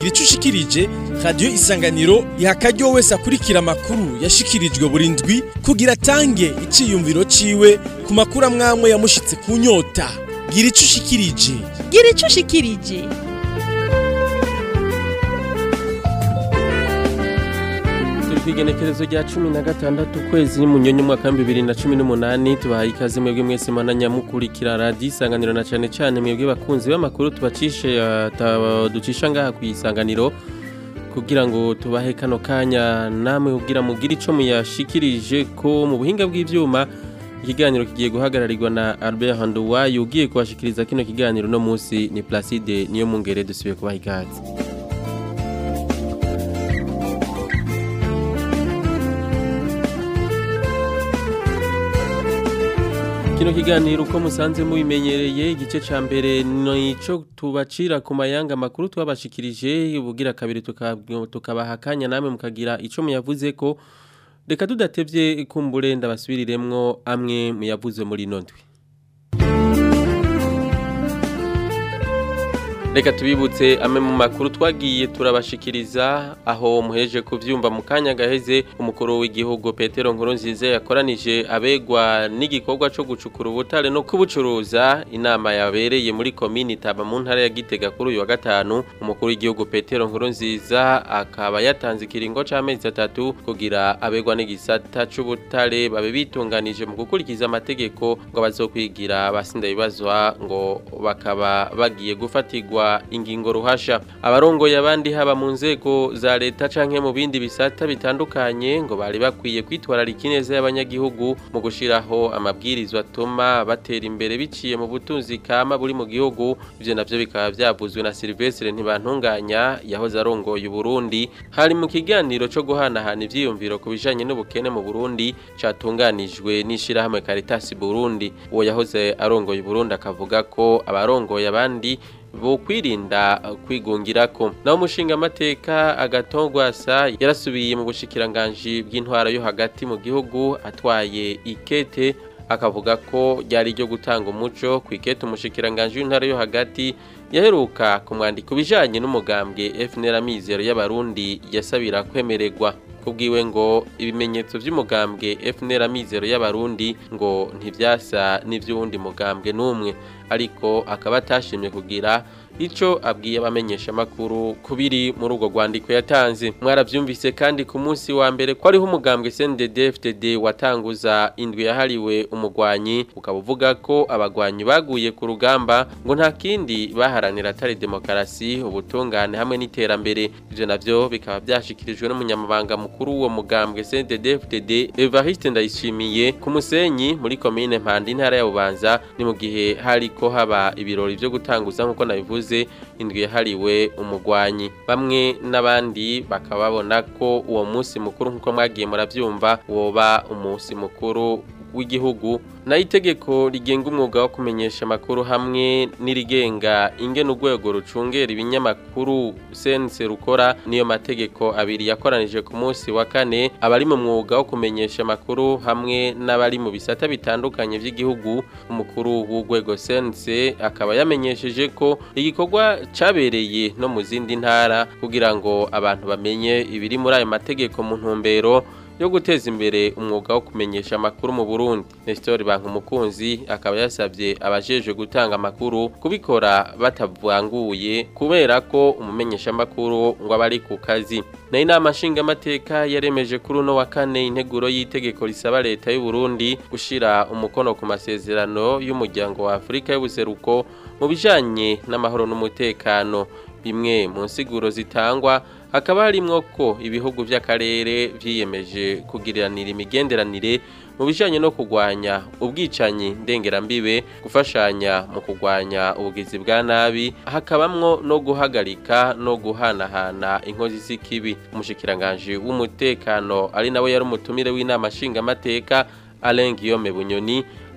gira ico ushikirije radiyo isanganiro iha akaryo wese akurikira amakuru yashikirijwe buri ndwi kugira atange iciyumviro ciwe ku makuru amwamwe yamushitse ku nyota gira ico ushikirije gira ico ushikirije turi ku igenekerezo rya cumi na gatandatu ukwezi n'umunyonyi umwaka w'ibihumbi bibiri na cumi n'umunani tubahaye ikaze mwebwe mwese mana nyamukurikira radiyo isanganiro na cyane cyane mwebwe bakunzi b'amakuru tubacishe eh, ta- ducisha ngaha ku isanganiro kugira ngo tubahe kano kanya namwe kugira mugire ico muyashikirije ko mu buhinga bw'ivyuma ikiganiro kigiye guhagararirwa na Albert Handuwayo ugiye kubashikiriza kino kiganiro no munsi ni Placide niyo mungere dusubiye kubaha ikaze Kino kiganiro uko musanze mubimenyereye igice ca mbere nico tubacira ku mayanga makuru twabashikirije ubugira kabiri tuka- tukabaha akanya namwe mukagira ico muyavuze ko reka tudatevye kumbure ndabasubiriremwo amwe muyavuze muri ino ndwi Reka tubibutse amwe mu makuru twagiye turabashikiriza aho muheje kuvyumva mu kanya gaheze umukuru w'igihugu Petero Nkurunziza yakoranije abegwa n'igikorwa co gucukura ubutare no kubucuruza inama yabereye muri komini Taba mu ntara ya Gitega kuri uyu wa gatanu umukuru w'igihugu Petero Nkurunziza akaba yatanze ikiringo c'amezi atatu kugira abegwa n'igisata c'ubutare babe bitunganije mu gukurikiza amategeko ngo bazokwigira basinda bibazwa ngo bakaba bagiye gufatirwa ingingo ruhasha abarongoye abandi haba mu nzego za leta canke mu bindi bisata bitandukanye ngo bari bakwiye kwitwararika ineza y'abanyagihugu mu gushiraho amabwirizwa atuma batera imbere biciye mu butunzi kama buri mu gihugu ivyo navyo bikaba vyavuzwe na Silvestre Ntibantunganya yahoze arongoye Uburundi hari mu kiganiro co guhanahana ivyiyumviro ku bijanye n'ubukene mu Burundi catunganijwe n'ishirahamwe Caritas Burundi uwo yahoze arongoye Burundi akavuga ko abarongoye abandi bo kwirinda kwigungirako naho umushinga amateka agatongwasa yarasubiye mu bushikiranganji bw'intwara yo hagati mu gihugu atwaye ikete akavuga ko ryari ryo gutanga umuco ku ikete umushikiranganji w'intara yo hagati yaheruka kumwandika ibijanye n'umugambwe FNL Amizero y'abarundi yasabira kwemererwa kubwiwe ngo ibimenyetso vy'umugambwe FNL Amizero y'abarundi ngo ntivyasa n'ivy'uwundi mugambwe n'umwe ariko akaba atashimye kugira ico abwiye abamenyesha makuru kubiri muri urwo rwandiko yatanze mwaravyumvise kandi ku munsi wa mbere ko ariho umugambwe CNDD-FDD watanguza indwi yahariwe umugwanyi ukaba uvuga ko abagwanyi baguye ku rugamba ngo nta kindi baharanira atari demokarasi ubutungane hamwe n'iterambere ivyo navyo bikaba vyashikirijwe n'umunyamabanga mukuru w'uwo mugambwe CNDD-FDD Evariste Ndayishimiye ku Musenyi muri komine Mpanda intara ya Bubanza ni mu gihe hariko haba ibirori vyo gutanguza nk'uko nabivuze indwi yahariwe umugwanyi bamwe n'abandi bakaba babona ko uwo munsi mukuru nk'uko mwagiye muravyumva woba umunsi mukuru w'igihugu nayo itegeko rigenga umwuga wo kumenyesha amakuru hamwe n'irigenga ingene urwego rucungera ibinyamakuru sense rukora niyo mategeko abiri yakoranije ku munsi wa kane abari mu mwuga wo kumenyesha amakuru hamwe n'abari mu bisata bitandukanye by'igihugu umukuru w'urwego sense akaba yamenyesheje ko igikorwa cabereye no mu zindi ntara kugira ngo abantu bamenye ibiri muri ayo mategeko mu ntumbero yo guteza imbere umwuga wo kumenyesha amakuru mu Burundi Nestor Bankumukunzi akaba yasabye abajejwe gutanga amakuru kubikora batavanguye kubera ko umumenyesha amakuru ngo abari ku kazi na inama nshinga amateka yaremeje kuri uno wa kane integuro y'itegeko risaba leta y'u Burundi gushira umukono ku masezerano y'umuryango wa Afrika y'ubuseruko mu bijanye n'amahoro n'umutekano bimwe mu nsiguro zitangwa hakaba harimwo ko ibihugu by'akarere vyiyemeje kugiriranira imigenderanire mu bijanye no kugwanya ubwicanyi ndengerambibe gufashanya mu kugwanya ubugizi bwa nabi hakabamwo no guhagarika no guhanahana inkozi z'ikibi umushikiranganje w'umutekano ari nawe yari umutumire w'inama nshingamateka Alain Guillaume Bunyoni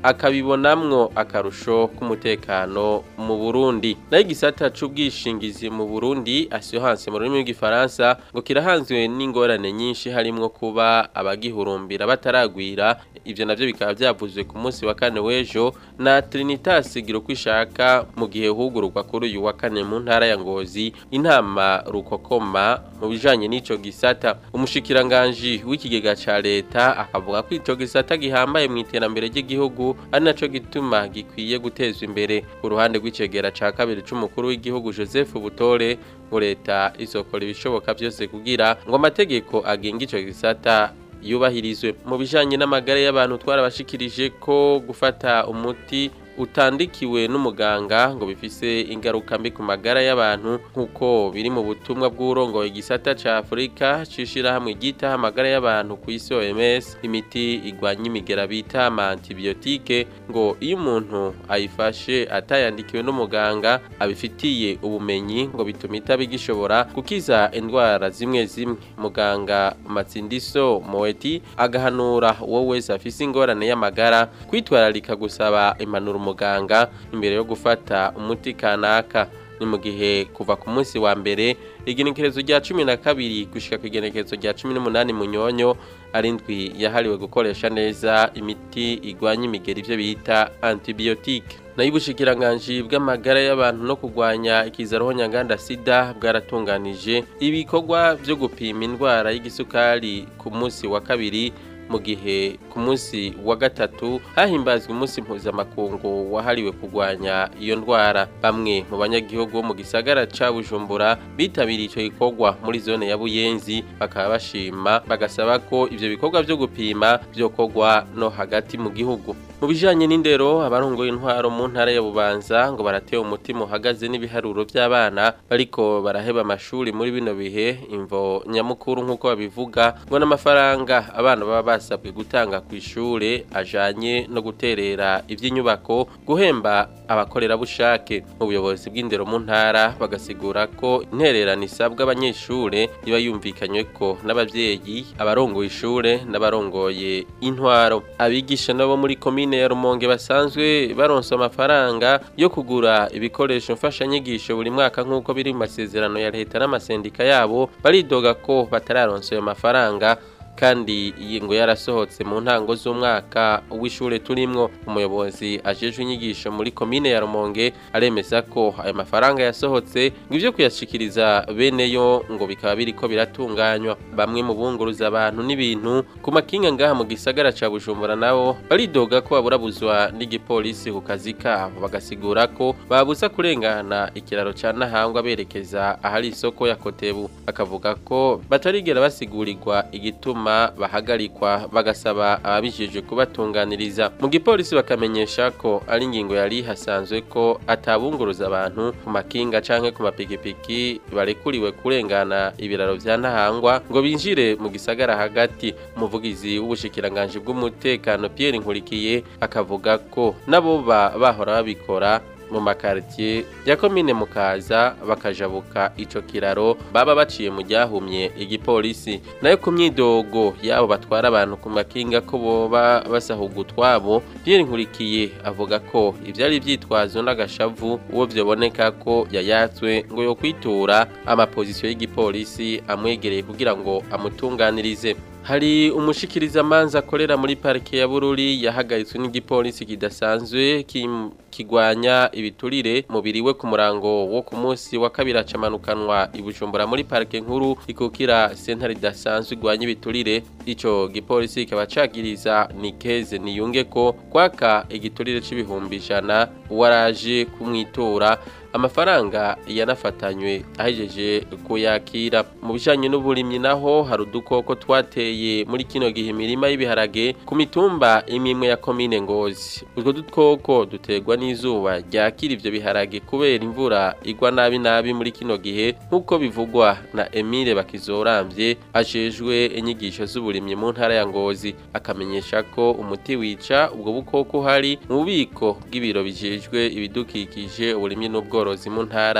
akabibonamwo akarusho k'umutekano mu Burundi nayo igisata c'ubwishingizi mu Burundi assurance mu rurimi rw'igifaransa ngo kirahanzwe n'ingorane nyinshi harimwo kuba abagihurumbira bataragwira ivyo navyo bikaba vyavuzwe ku munsi wa kane w'ejo na Trinitas Girukwishaka mu gihe hugururwa kuri uyu wa kane mu ntara ya Ngozi intama rukokoma mu bijanye n'ico gisata umushikiranganje w'ikigega ca leta akavuga ko ico gisata gihambaye mu iterambere ry'igihugu ari naco gituma gikwiye gutezwa imbere ku ruhande rw'icegera ca kabiri c'umukuru w'igihugu Joseph Butore ngo leta izokora ibishoboka byose kugira ngo amategeko agenga ico gisata yubahirizwe mu bijanye n'amagara y'abantu twarabashikirije ko gufata umuti utandikiwe n'umuganga ngo bifise ingaruka mbi ku magara y'abantu nk'uko biri mu butumwa bw'urongoye igisata ca Afurika cishirahamwe ryitaho amagara y'abantu ku isi OMS imiti igwanya imigera bita ama antibiotique ngo iyo umuntu ayifashe atayandikiwe n'umuganga abifitiye ubumenyi ngo bituma itaba igishobora gukiza indwara zimwe zimwe muganga Matsindiso Moeti agahanura uwo wese afise ingorane y'amagara kwitwararika gusaba impanuro umuganga imbere yo gufata umuti kanaka ni mu gihe kuva ku munsi wa mbere igenekerezo rya cumi na kabiri gushika ku igenekerezo rya cumi n'umunani munyonyo ari indwi yahariwe gukoresha neza imiti igwanya imigeri ivyo bita antibiotique nayo ubushikiranganji bw'amagara y'abantu no kurwanya ikizaroho nyanganda sida bwaratunganije ibikorwa vyo gupima indwara y'igisukari ku munsi wa kabiri mu gihe ku munsi wa gatatu hahimbazwa umunsi mpuzamakungu wahariwe kurwanya iyo ndwara bamwe mu banyagihugu bo mu gisagara ca Bujumbura bitabiriye ico gikorwa muri zone ya Buyenzi bakaba bashima bagasaba ko ivyo bikorwa vyo gupima vyokorwa no hagati mu gihugu mu bijanye n'indero abarongoye intwaro mu ntara ya Bubanza ngo baratewe umutima uhagaze n'ibiharuro by'abana bariko baraheba amashuri muri bino bihe imvo nyamukuru nk'uko babivuga ngo n'amafaranga abana baba basabwe gutanga ku ishure ajanye no guterera ivy'inyubako guhemba abakorerabushake mu buyobozi bw'indero mu ntara bagasigura ko intererano isabwa abanyeshure iba yumvikanywe ko n'abavyeyi abarongoye ishure n'abarongoye intwaro abigisha nabo muri komine ya Rumonge basanzwe baronsa amafaranga yo kugura ibikoresho mfashanyigisho buri mwaka nk'uko biri mu masezerano ya leta n'amasendika yabo baridoga ko batararonsa ayo mafaranga kandi iyi ngo yarasohotse mu ntango z'umwaka w'ishure turimwo umuyobozi ajejwe inyigisho muri komine ya Rumonge aremeza ko ayo mafaranga yasohotse ngo ivyo kuyashikiriza bene yo ngo bikaba biriko biratunganywa bamwe mu bunguruza abantu n'ibintu ku makinga ngaha mu gisagara ca Bujumbura nabo baridoga ko baburabuzwa n'igipolisi ku kazi kabo bagasigura ko babuza kurengana ikiraro ca Nahangwa berekeza ahari isoko ya Kotebu bakavuga ko batarigera basigurirwa igituma bahagarikwa bagasaba ababijejwe kubatunganiriza mu gipolisi bakamenyesha ko ari ingingo yari hasanzwe ko atabunguruza abantu ku makinga canke ku mapikipiki barekuriwe kurengana ibiraro vya Ntahangwa ngo binjire mu gisagara hagati umuvugizi w'ubushikiranganje bw'umutekano Pierre Nkurikiye akavuga ko nabo bahora babikora mu makaritiye ya komine mukaza bakajabuka ico kiraro baba baciye mu ryahumye igipolisi nayo ku myidogo yabo batwara abantu ku makinga ko boba basahuga utwabo Pierre Nkurikiye avuga ko ivyari vyitwazo n'agashavu uwo vyoboneka ko yayatswe ngo yo kwitura amapozisiyo y'igipolisi amwegereye kugira ngo amutunganirize hari umushikiriza manza akorera muri parike ya Bururi yahagaritswe n'igipolisi kidasanzwe kigwanya ibiturire mubiri we ku murango wo ku munsi wa kabiri acamanukanwa ibujumbura muri parike nkuru ikukira sentare idasanzwe igwanya ibiturire ico gipolisi kikaba cagiriza Nikeze niyunge ko kwaka igiturire c'ibihumbi ijana waraje kumwitura amafaranga yanafatanywe ahejeje kuyakira mu bijanye n'uburimyi naho hari udukoko twateye muri kino gihe imirima y'ibiharage ku mitumba imwe ya komine ngozi utwo dukoko duterwa n'izuba ryakira ivyo biharage kubera imvura igwa nabi nabi muri kino gihe nk'uko bivugwa na Emile Bakizoramvye ajejwe inyigisho z'uburimyi mu ntara ya Ngozi akamenyesha ko umuti wica ubwo bukoko hari mu bubiko bw'ibiro bijejwe ibidukikije uburimyi n'ubwo ubworozi mu ntara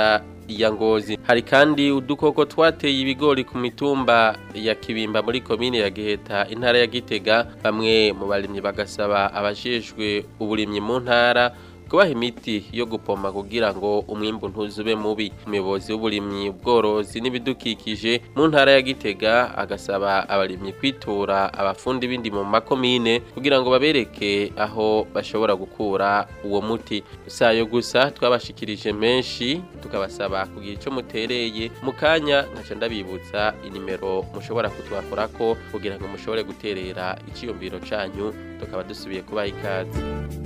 ya Ngozi hari kandi udukoko twateye ibigori ku mitumba ya Kibimba muri komine ya Giheta intara ya Gitega bamwe mu barimyi bagasaba abajejwe uburimyi mu ntara kubaha imiti yo gupoma kugira ngo umwimbu ntuzube mubi umuyobozi w'uburimyi ubworozi n'ibidukikije mu ntara ya Gitega agasaba abarimyi kwitura abafundi bindi mu makomine kugira ngo babereke aho bashobora gukura uwo muti sayo gusa twabashikirije menshi tukabasaba kugira ico mutereye mu kanya nkaca ndabibutsa inimero mushobora kutwakorako kugira ngo mushobore guterera iciyumviro canyu tukaba dusubiye kubaha ikaze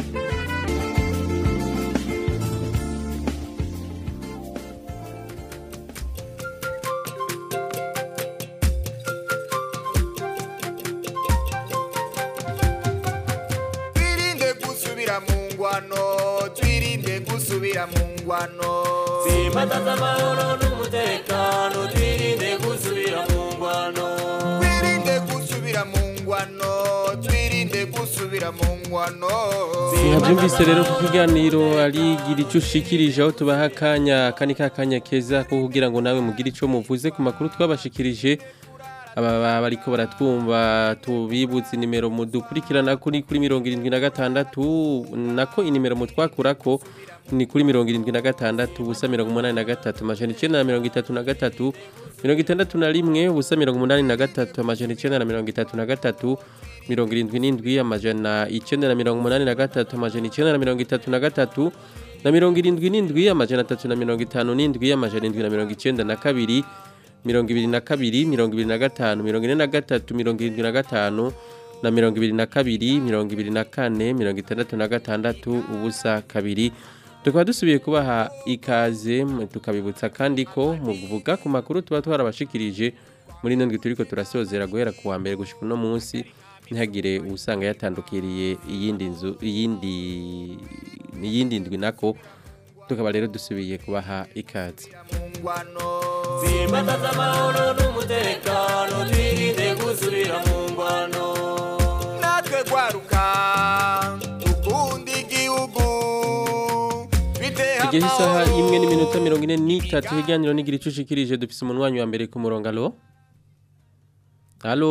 twirinde gusubira mu ngwano twirinde gusubira mu ngwano Simbataza amahoro n'umutekano twirinde gusubira mu ngwano twirinde gusubira mu ngwano twirinde gusubira mu ngwano Nkabyumvise rero ku kiganiro arigira icyo ushikirije aho tubaha akanya kani kakanya keza ko kugira ngo nawe mugire icyo muvuze ku makuru twabashikirije aba bariko baratwumva tubibutse inimero mudukurikirana kuri kuri mirongo irindwi na gatandatu nako inimero mutwakurako ni kuri mirongo irindwi na gatandatu ubusa mirongo umunani na gatatu amajana icenda na mirongo itatu na gatatu mirongo itandatu na rimwe ubusa mirongo umunani na gatatu amajana icenda na mirongo itatu na gatatu mirongo irindwi n'indwi amajana icenda na mirongo umunani na gatatu amajana icenda na mirongo itatu na gatatu na mirongo irindwi n'indwi amajana atatu na mirongo itanu n'indwi amajana indwi na mirongo icenda na kabiri mirongo ibiri na kabiri mirongo ibiri na gatanu mirongo ine na gatatu mirongo irindwi na gatanu na mirongo ibiri na kabiri mirongo ibiri na kane mirongo itandatu na gatandatu ubusa kabiri tukaba dusubiye kubaha ikaze m- tukabibutsa kandi ko mu kuvuga ku makuru tuba twarabashikirije muri ino ndwi turiko turasozera guhera ku wa mbere gushika uno munsi ntihagire usanga yatandukiriye iyindi nzu iyindi iyindi ndwi nako tukaba rero dusubiye kubaha ikaze mu ngwano Simbataza amahoro n'umutekano twirinde gusubira mu ngwano natwe gwaruka ukunda igihugu biteha igihe isaha imwe n'iminota mirongo ine n'itatu higaniro n'igira icyo ushikirije dufise umunwanyi wa mbere ku murongo alo alo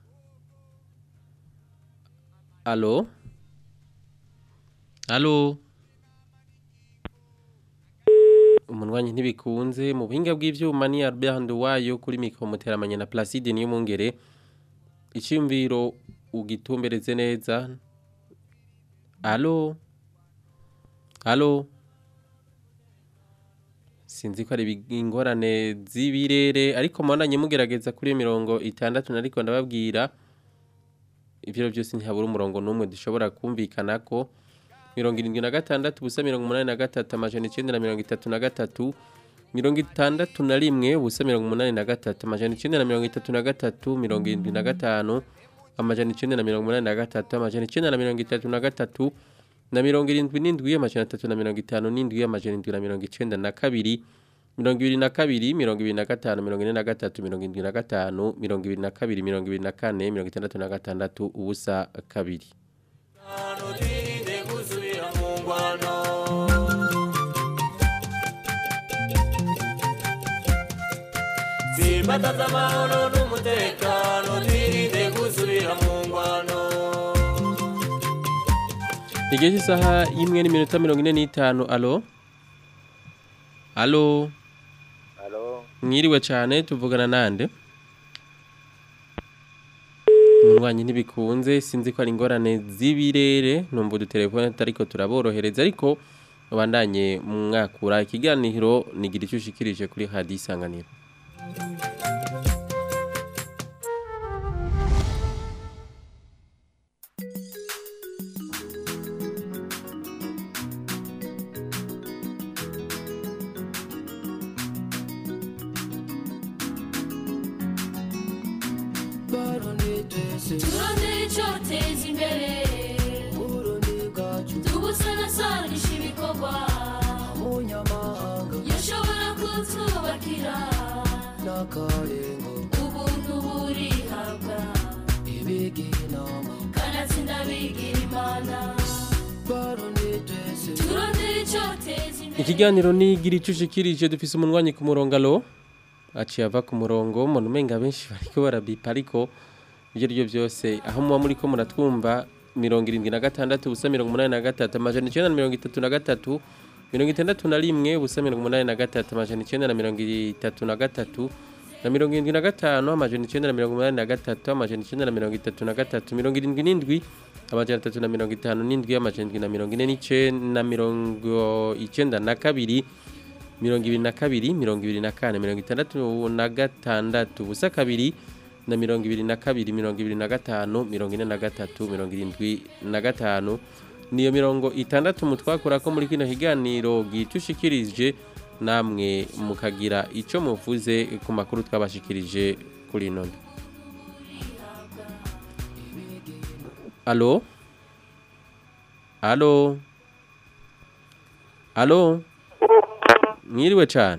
alo alo umunwanyi ntibikunze mu buhinga bw'ivyuma ni Albert wayo kuri mikro muteramanye na Placide niyo mungere iciyumviro ugitumbereze neza alo alo sinzi ko ari ibi- ingorane z'ibirere ariko mubandanye mugerageza kuri iyo mirongo itandatu nariko ndababwira ivyo byose ntihabura umurongo n'umwe dushobora kumvikana ko mirongo irindwi na gatandatu ubusa mirongo umunani na gatatu amajana icenda na mirongo itatu na gatatu mirongo itandatu na rimwe ubusa mirongo umunani na gatatu amajana icenda na mirongo itatu na gatatu mirongo irindwi na gatanu amajana icenda na mirongo umunani na gatatu amajana icenda na mirongo itatu na gatatu na mirongo irindwi n'indwi amajana atatu na mirongo itanu n'indwi amajana indwi na mirongo icenda na kabiri mirongo ibiri na kabiri mirongo ibiri na gatanu mirongo ine na gatatu mirongo indwi na gatanu mirongo ibiri na kabiri mirongo ibiri na kane mirongo itandatu na gatandatu ubusa kabiri twirinde gusubira mu ngwano Simbataza amahoro n'umutekano twirinde gusubira mu ngwano igihe cy'isaha y'imwe n'iminota mirongo ine n'itanu alo alo Halo, mwiriwe cyane tuvugana nande umurwanyi ntibikunze sinzi ko ari ingorane z'ibirere numva udutelefone ariko turaborohereza ariko ubandanye mwakura ikiganiro nigira icyo ushikirije kuri hadi isanganiro turondere icyoteza imbere tugusanasanisha ibikorwa yashobora kutwubakira ubuntu burihabwa kanatsinda bigira imana turondere icyoteza imbere ikiganiro ni gira icyo ushikirije dufise umunwanyi ku murongo alo aciye ava ku murongo mbona umenga benshi bariko barabipa ariko ibyo ari byo byose aho muba muri ko muratwumva mirongo irindwi na gatandatu ubusa mirongo umunani na gatatu amajana icyenda na mirongo itatu na gatatu mirongo itandatu na rimwe ubusa mirongo umunani na gatatu amajana icyenda na mirongo itatu na gatatu na mirongo irindwi na gatanu amajana icyenda na mirongo umunani na gatatu amajana icyenda na mirongo itatu na gatatu mirongo irindwi n'indwi amajana atatu na mirongo itanu n'indwi amajana indwi na mirongo ine n'icyenda na mirongo icyenda na kabiri mirongo ibiri na kabiri mirongo ibiri na kane mirongo itandatu na gatandatu ubusa kabiri na mirongo ibiri na kabiri mirongo ibiri na gatanu mirongo ine na gatatu mirongo irindwi na gatanu niyo mirongo itandatu mutwakura ko muri kino kiganiro gicushikirije namwe mukagira icyo muvuze ku makuru twabashikirije kuri ino ndwi alo alo alo mwiriwe cyane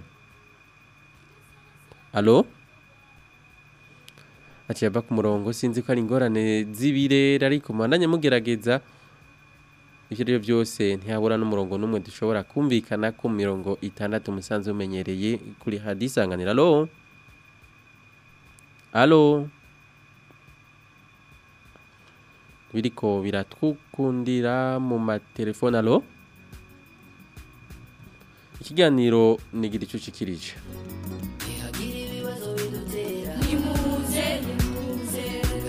alo aciye ava ku murongo sinzi ko ari ingorane z'ibirere ariko mwandanye mugerageza ibyo ari byo byose ntihabura n'umurongo n'umwe dushobora kumvikana ku mirongo itandatu musanze umenyereye kuri hadisanganira alo alo biriko biratwukundira mu matelefone alo ikiganiro nigira icyo ushikirije nimuze nimuze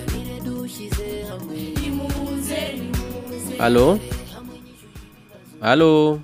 nimuze nimuze alo alo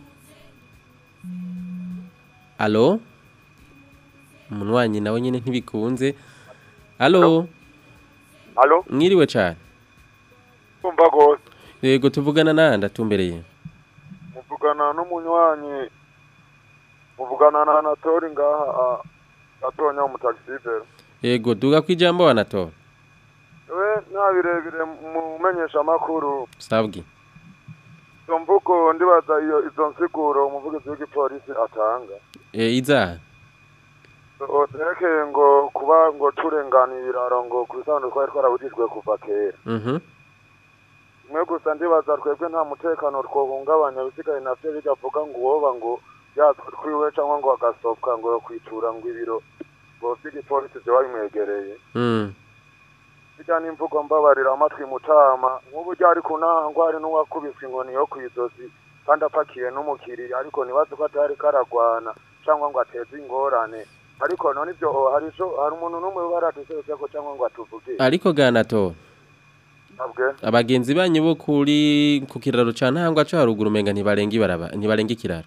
alo umunywanyi nawe nyine ntibikunze alo Halo, mwiriwe cyane kumva gose. yego tuvugana nanda tumbereye Muvugana n'umunywanyi. Muvugana na Anatori ngaha a- atonya mu taxivero. yego duga ku ijambo wanatora We nta birebire mu menyesha makuru. sabwi Izo mvugo ndibaza iyo izo nsiguro umuvugizi w'igipolisi atanga. e, iza Oterekeye ngo kuba ngo turenganiye ibiraro ngo ku bisanzwe twari twarabujijwe kuva kera. mhm Mwe gusa ndibaza twebwe nta mutekano twohungabanya bisigaye navyo bigavuga ngo uwoba ngo yatwe twiwe cyangwa ngo agasobwa ngo yo kwitura ngo ibiro ngo vy'igipolisi vyoba bimwegereye mm bijya n'imvugo mbabarira amatwi mutama nk'ubu ryari kunangwa hari n'uwakubise inkoni yo kw'izosi kandi apakiye n'umukiriya ariko ntibazi ko atari karagwana cyangwa ngo ateze ingorane ariko none ivyo hari ico hari umuntu n'umwe baradusezeko cyangwa ngo atuvuge ariko ganatora ntabwe abagenzi banyu bo kuri ku kiraro ca ntangwa co haruguru umenga ntibarenga ibaraba ntibarenga ikiraro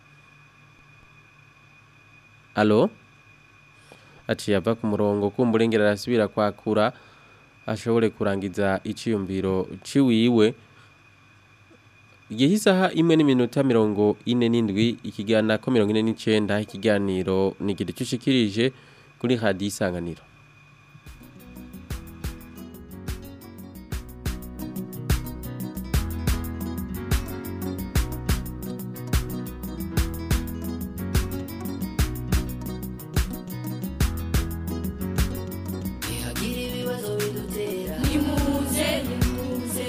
alo aciye ava ku murongo kumburengera arasubira kwakura ashobore kurangiza iciyumviro ciwiwe igihe isaha imwe n'iminota mirongo ine n'indwi ikigana ko mirongo ine n'icenda ikiganiro nigira ico ushikirije kuri radiyo isanganiro nimuze nimuze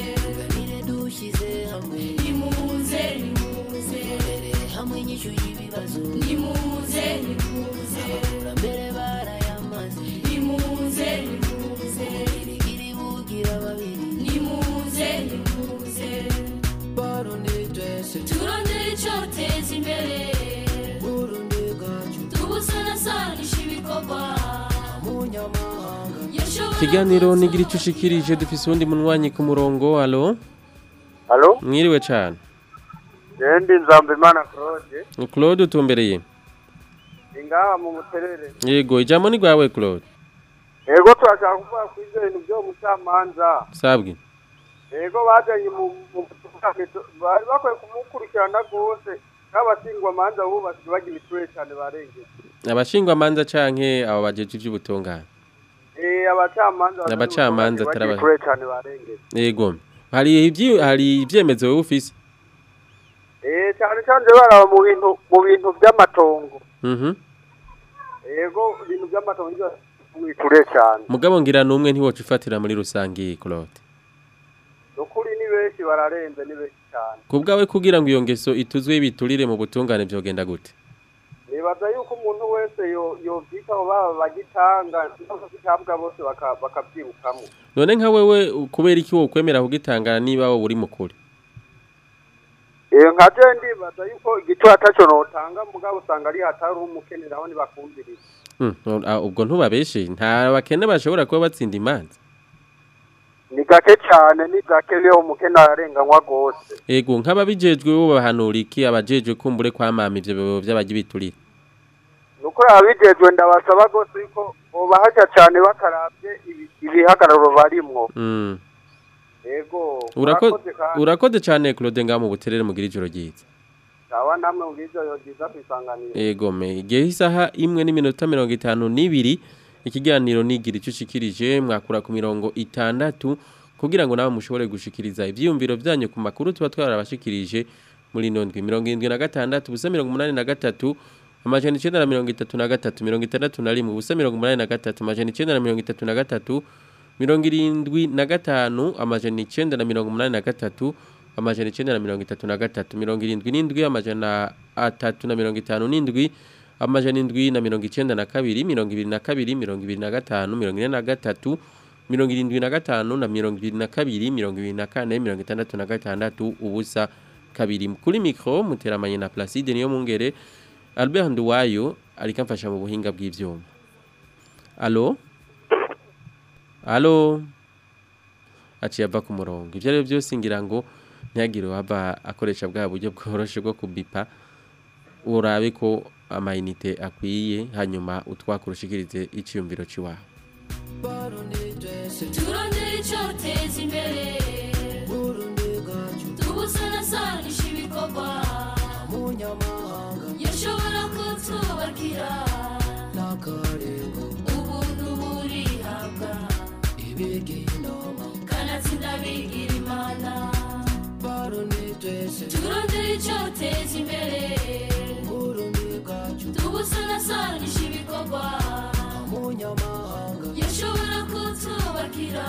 nimuze nimuze nimuze nimuze nimuze nimuze nimuze nimuze turondere icyoteza imbere tubusanasanisha ibikorwa Yashobora ikiganiro nigira ico ushikirije dufise uwundi munwanyi ku murongo alo halo mwiriwe cane yendi nzambimana claude Claude utumbereye ingaha mu muterere yego ijambo ni rwawe Claude ego turashaka kuvuga ku ivyo bintu vyo mucamanza sabwi ego bajanye mu mu bari bakwiye kumukurikirana rwose n'abasingwa manza bubu basigaye bagira iture cyane barengeye abashingwa manza canke abo bajeje ivy'ubutungane eh abacamanza Abacamanza bagira taraba- iture cyane barengeye yego hari ivyi hari ivyemezo wowe ufise eh cyane cyane baraba mu bintu mu bintu by'amatongo mhm ego ibintu by'amatongo nivyo iture cyane mugabo ngira numwe ntiwoca ufatira muri rusangi Claude ukuri ni benshi benshi bararenze ni benshi cyane ku bwawe kugira ngo iyo ngeso ituzwe y'ibiturire mu butungane byogenda gute nibaza yuko umuntu wese yo- yovyitaho baba bagitanga n'abagitabwa bose baka- bakavyirukamo none nka wewe u- kubera iki wokwemera kugitangana niba wowe uri mukuri iyo nka je ndibaza yuko igiciro ataco notanga mugabo usanga ari hatari umukenera aho ntibakumviriza Hmm, no- ah, ubwo ntubabeshe nta bakene bashobora kuba batsinda imanza ni gake cyane ni gake niyo umukene ararenganywa rwose ego nk'ababijejwe bo bahanura iki abajejwe kumbure kwamama ivyo bibo vy'abaji biturire nuko abijejwe ndabasaba rwose yuko bobahaja cyane bakaravye ibi- ibihagararo barimwo Mm. yego Urako- murakoze kandi. urakoze cane Claude ngaho mu buterere mugira ijoro ryiza sawa namwe mubwizo yogiza kwisanganira ego me igihe isaha imwe n'iminota mirongo itanu n'ibiri ikiganiro nigira icyo ushikirije mwakura ku mirongo itandatu kugira ngo nawe mushobore gushikiriza ivyiyumviro vyanyu ku makuru tuba twarabashikirije muri ino ndwi mirongo irindwi na gatandatu ubusa mirongo umunani na gatatu amajana icenda na mirongo itatu na gatatu mirongo itandatu na rimwe ubusa mirongo umunani na gatatu amajana icenda na mirongo itatu na gatatu mirongo irindwi na gatanu amajana icenda na mirongo umunani na gatatu amajana icenda na mirongo itatu na gatatu mirongo irindwi n'indwi amajana atatu na mirongo itanu n'indwi amajana indwi na mirongo icenda na kabiri mirongo ibiri na kabiri mirongo ibiri na gatanu mirongo ine na gatatu mirongo irindwi na gatanu na mirongo ibiri na kabiri mirongo ibiri na kane mirongo itandatu na gatandatu ubusa kabiri kuri mikro muteramanye na Placide niyo mungere Albert Nduwayo ariko amfasha mu buhinga bw'ivyuma Allo Allo aciye ava ku murongo ivyo rero byose ngira ngo ntihagire waba akoresha bwa buryo bworoshe bwo kubipa urabe ko amayinite akwiye hanyuma utwakurushikirize iciyumviro ciwawe turondera icyoteza imbere tubusanasanisha ibikorwa yashobora kutwubakira ubuntu burihabwa kanatsinda bigira imana turondera icyoteza imbere tubusanasanisha ibikorwa yashobora kutwubakira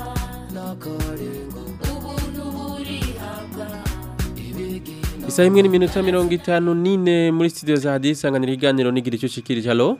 ubuntu burihabwa isaha imwe n'iminota mirongo itanu n'ine muri studio za hadiyo isanganiro iganiro n'igira icyo ushikirije halo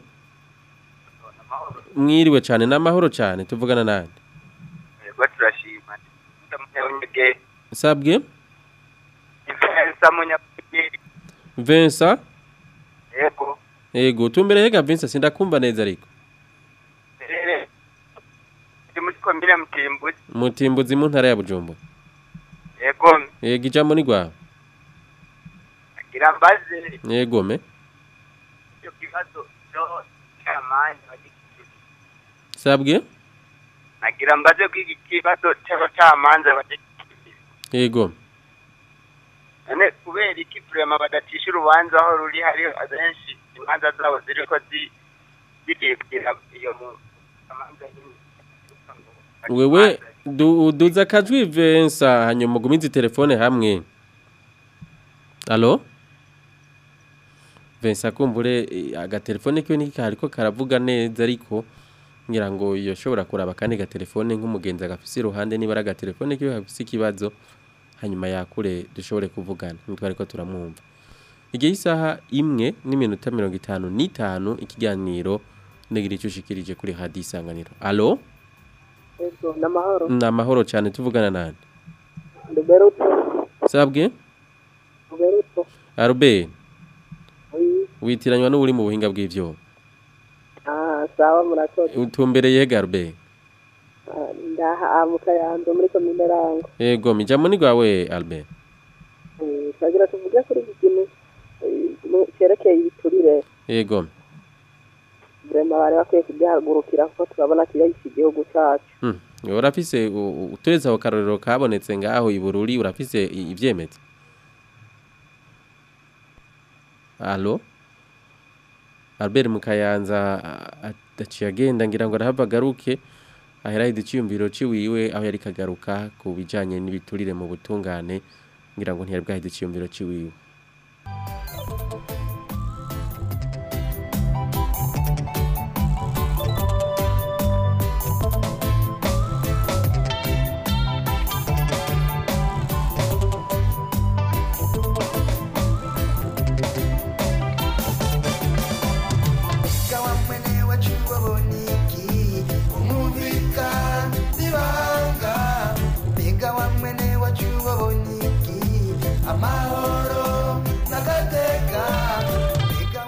mwiriwe cyane n'amahoro cyane tuvugana nande yego turashima ndamunyabugenge sabwe ifensa munyabugenge Vincent yego ego tumbere hega Vincent sindakumva neza ariko rere ndi muri komine mutimbuzi mutimbuzi mu ntara ya Bujumbura yego ego ijambo ni gwawe agira mbaze yego me icyo kibazo cyo cy'amani sabwe agira mbaze ko iki kibazo cy'abacamanza bagikikije yego none kubera iki turema badacisha urubanza aho ruri hari abenshi imanza zabo ziri ko zi- ziribwira iyo mu amanza nyine wewe du- duza akajwi Vincent hanyuma ugumize telefone hamwe Allo Vincent kumbure eh, agatelefone kiwe niki kariko karavuga neza ariko ngira ngo yoshobora kuraba kandi gatelefone nk'umugenzi agafise iruhande niba ari agatelefone kiwe gafise ikibazo hanyuma yakure dushobore kuvugana nitwe ariko turamwumva igihe isaha imwe n'iminota mirongo itanu n'itanu ikiganiro negira icyo ushikirije kuri hadi isanganiro alo Ego, namahoro. ni amahoro cyane tuvugana nande Roberto, sabwe Roberto. arube Oui. witiranywa n'uri mu buhinga bw'ivyuma Ah, sawa murakoze. utumbereye he garube Ah, Ndaha mu Kayanza muri komine Rango. yego mijamo ni gwawe albert Eh, Twagira tuvuge kuri iki kintu eh, mu- cerekeye ibiturire. yego Vrema bari bakwiye kugihagurukira kuko turabona kirahise igihugu cacu. Hmm, urafise u- u- uturetse aho karorero kabonetse ngaho ibururi urafise i- ivyemeza alo albert mukayanza aciye agenda ngira ngo arahava agaruke aherahize iciyumviro ciwiwe aho yari kagaruka ku bijanye n'ibiturire mu butungane ngira ngo ntiyari bwahize iciyumviro ciwiwe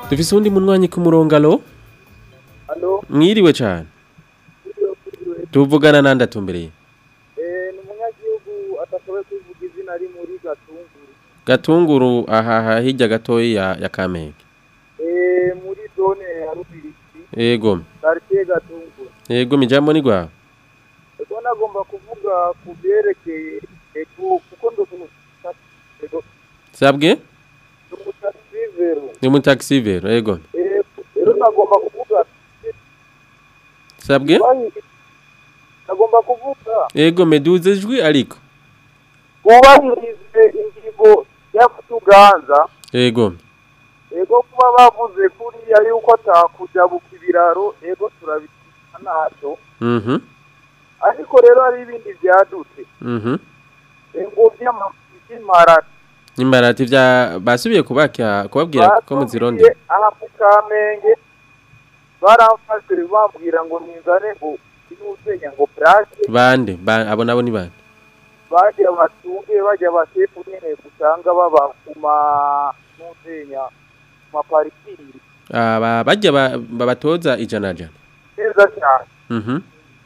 dufise uwundi munywanyi ku murongo alo Alo, mwiriwe cyane tuvugana nande atumbereye eh, ni umunyagihugu atashoboye kwivuga izina ari muri Gatunguru. gatunguru ahaha hirya gatoya ya, ya kamenge Eh, muri zone ya Rubiriki, yego quartier Gatunguru. yego mijambo ni gwawe Ego nagomba kuvuga ku byerekeye ego kuko ndo sabwe umutaxivero. ni mu taxi vero yego Eh, rero nagomba kuvuga sabwe bayi- nagomba kuvuga yego meduze ijwi ariko ubahirize ingingo y'akutuganza yego ego kuba bavuze kuriya yuko atakujabuka ibiraro ego turabikina ntacyo mhm ariko rero hari ibindi byadutse mhm ego by'imparati imbarati vya basubiye kubaka kubabwira ko muzironde aha mu kamenge baramfashe bambwira ngo ninzane ngo inuzenya ngo plake bande ba, abo nabo ni bande bajya batunge bajya basefu nyene usanga baba ku ma nuzenya ku maparikingi aba bajya ba- babatoza ijana jana neza cyane mhm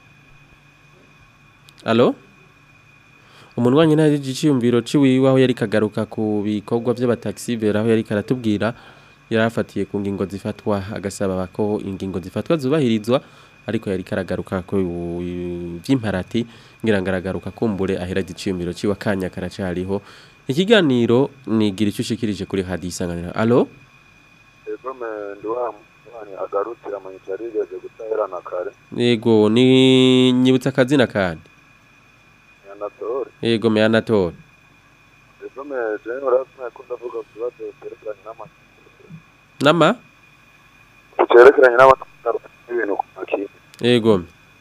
Allo Umunwanyi nta giciyumviro ciwiwe aho yari kagaruka ku bikorwa by'abataxi vera aho yari karatubwira yarafatiye ku ngingo zifatwa agasaba ko ingingo zifatwa zubahirizwa ariko yari karagaruka ko by'imparati ngira ngaragaruka kumbure ahera giciyumviro ciwe kanya karacariho ikiganiro nigira icyo ushikirije kuri hadi isanganira allo ego me ndi wa mwana agarukira mu cyari rigeze gutaherana kare yego ni nyibutsa akazina kandi yanatore yego me anatole ego me je urasma ko ndavuga ku kibazo cyerekeranye n'ama nama cyerekeranye n'amatwaro n'ibintu ku makini yego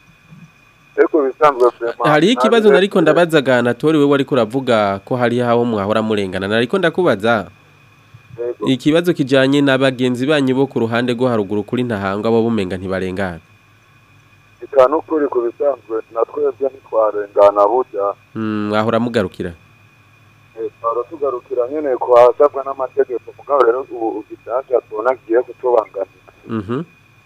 ego bisanzwe vraiment hari ikibazo nariko ndabazaga Anatoli wewe ariko uravuga ko hari haho mwahora murengana nariko ndakubaza Yego. ikibazo kijanye n'abagenzi banyu bo ku ruhande rwo haruguru kuri ntahangwa bo bumenga ntibarengana bitanu kuri ku bisanzwe natwebwe ntitwarengana burya Mm, mwahora mugarukira Eh, twara tugarukira nyene kuhasabwa n'amategeko mugabo rero ubu igitanja tubona kigiye kutubangamira mhm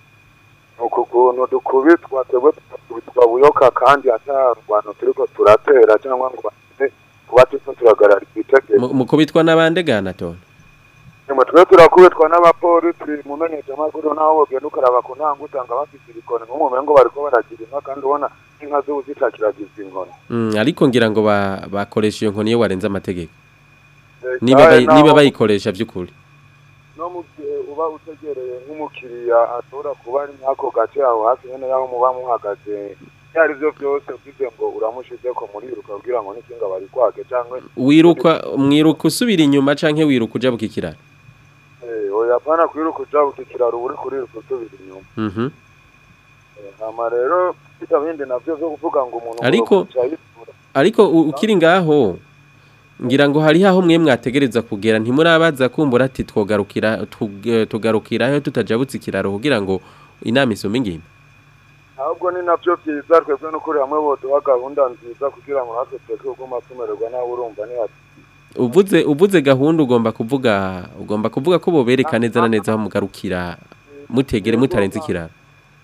nuko ukuntu dukubitwa twebwe tukubitwa buyoka kandi ata rwano turiko turatera cyangwa ngo bane kuba turiko turagarara itegeko Mu- mukubitwa n'abande ga Anatoli nyuma twe turakubitwa n'abapolisi mu menyeshamakuru naho wogenda ukaraba ku ntango usanga bafite ibikoni nk'umumengo bariko baragira inka kandi ubona inka z'ubu zitakiragiza inkoni Mm, ariko ngira ngo ba- bakoresha iyo nkoni iyo warenze amategeko Eh, niba kandi bayi- niba naho- bayikoresha by'ukuri no mu gihe uba utegereye nk'umukiriya ashobora kuba ari nk'ako gace aho hafi nyene y'aho muba muhagaze ibyo ari byo byose ugize ngo uramushize ko muriruka kugira ngo n'ikinga bari kwake cyangwa wiruka mwiruka usubira inyuma canke wiruka uja bukikirana eh, oya pana kwiruka uja bukikiraro uba uri kuriruka usubira inyuma mhm Eh, hama rero bita bindi navyo vyo kuvuga ngo umuntu Ariko- uca yitura. ariko u- ukiri ngaho ngira ngo hari haho mwe mwategereza kugera ntimurabaza kumbura ati twogarukira tug- tugarukiraho tutajabutse ikiraro kugira ngo inama isome ingimba ahubwo ni navyo vyiza twebwe n'ukuri hamwe boduha gahunda nziza kugira ngo natwe tureke kuguma tumererwa nawe urumva ni hati uvuze uvuze gahunda ugomba kuvuga ugomba kuvuga ko bobereka neza na neza aho mugarukira mutegere mutarenze ikiraro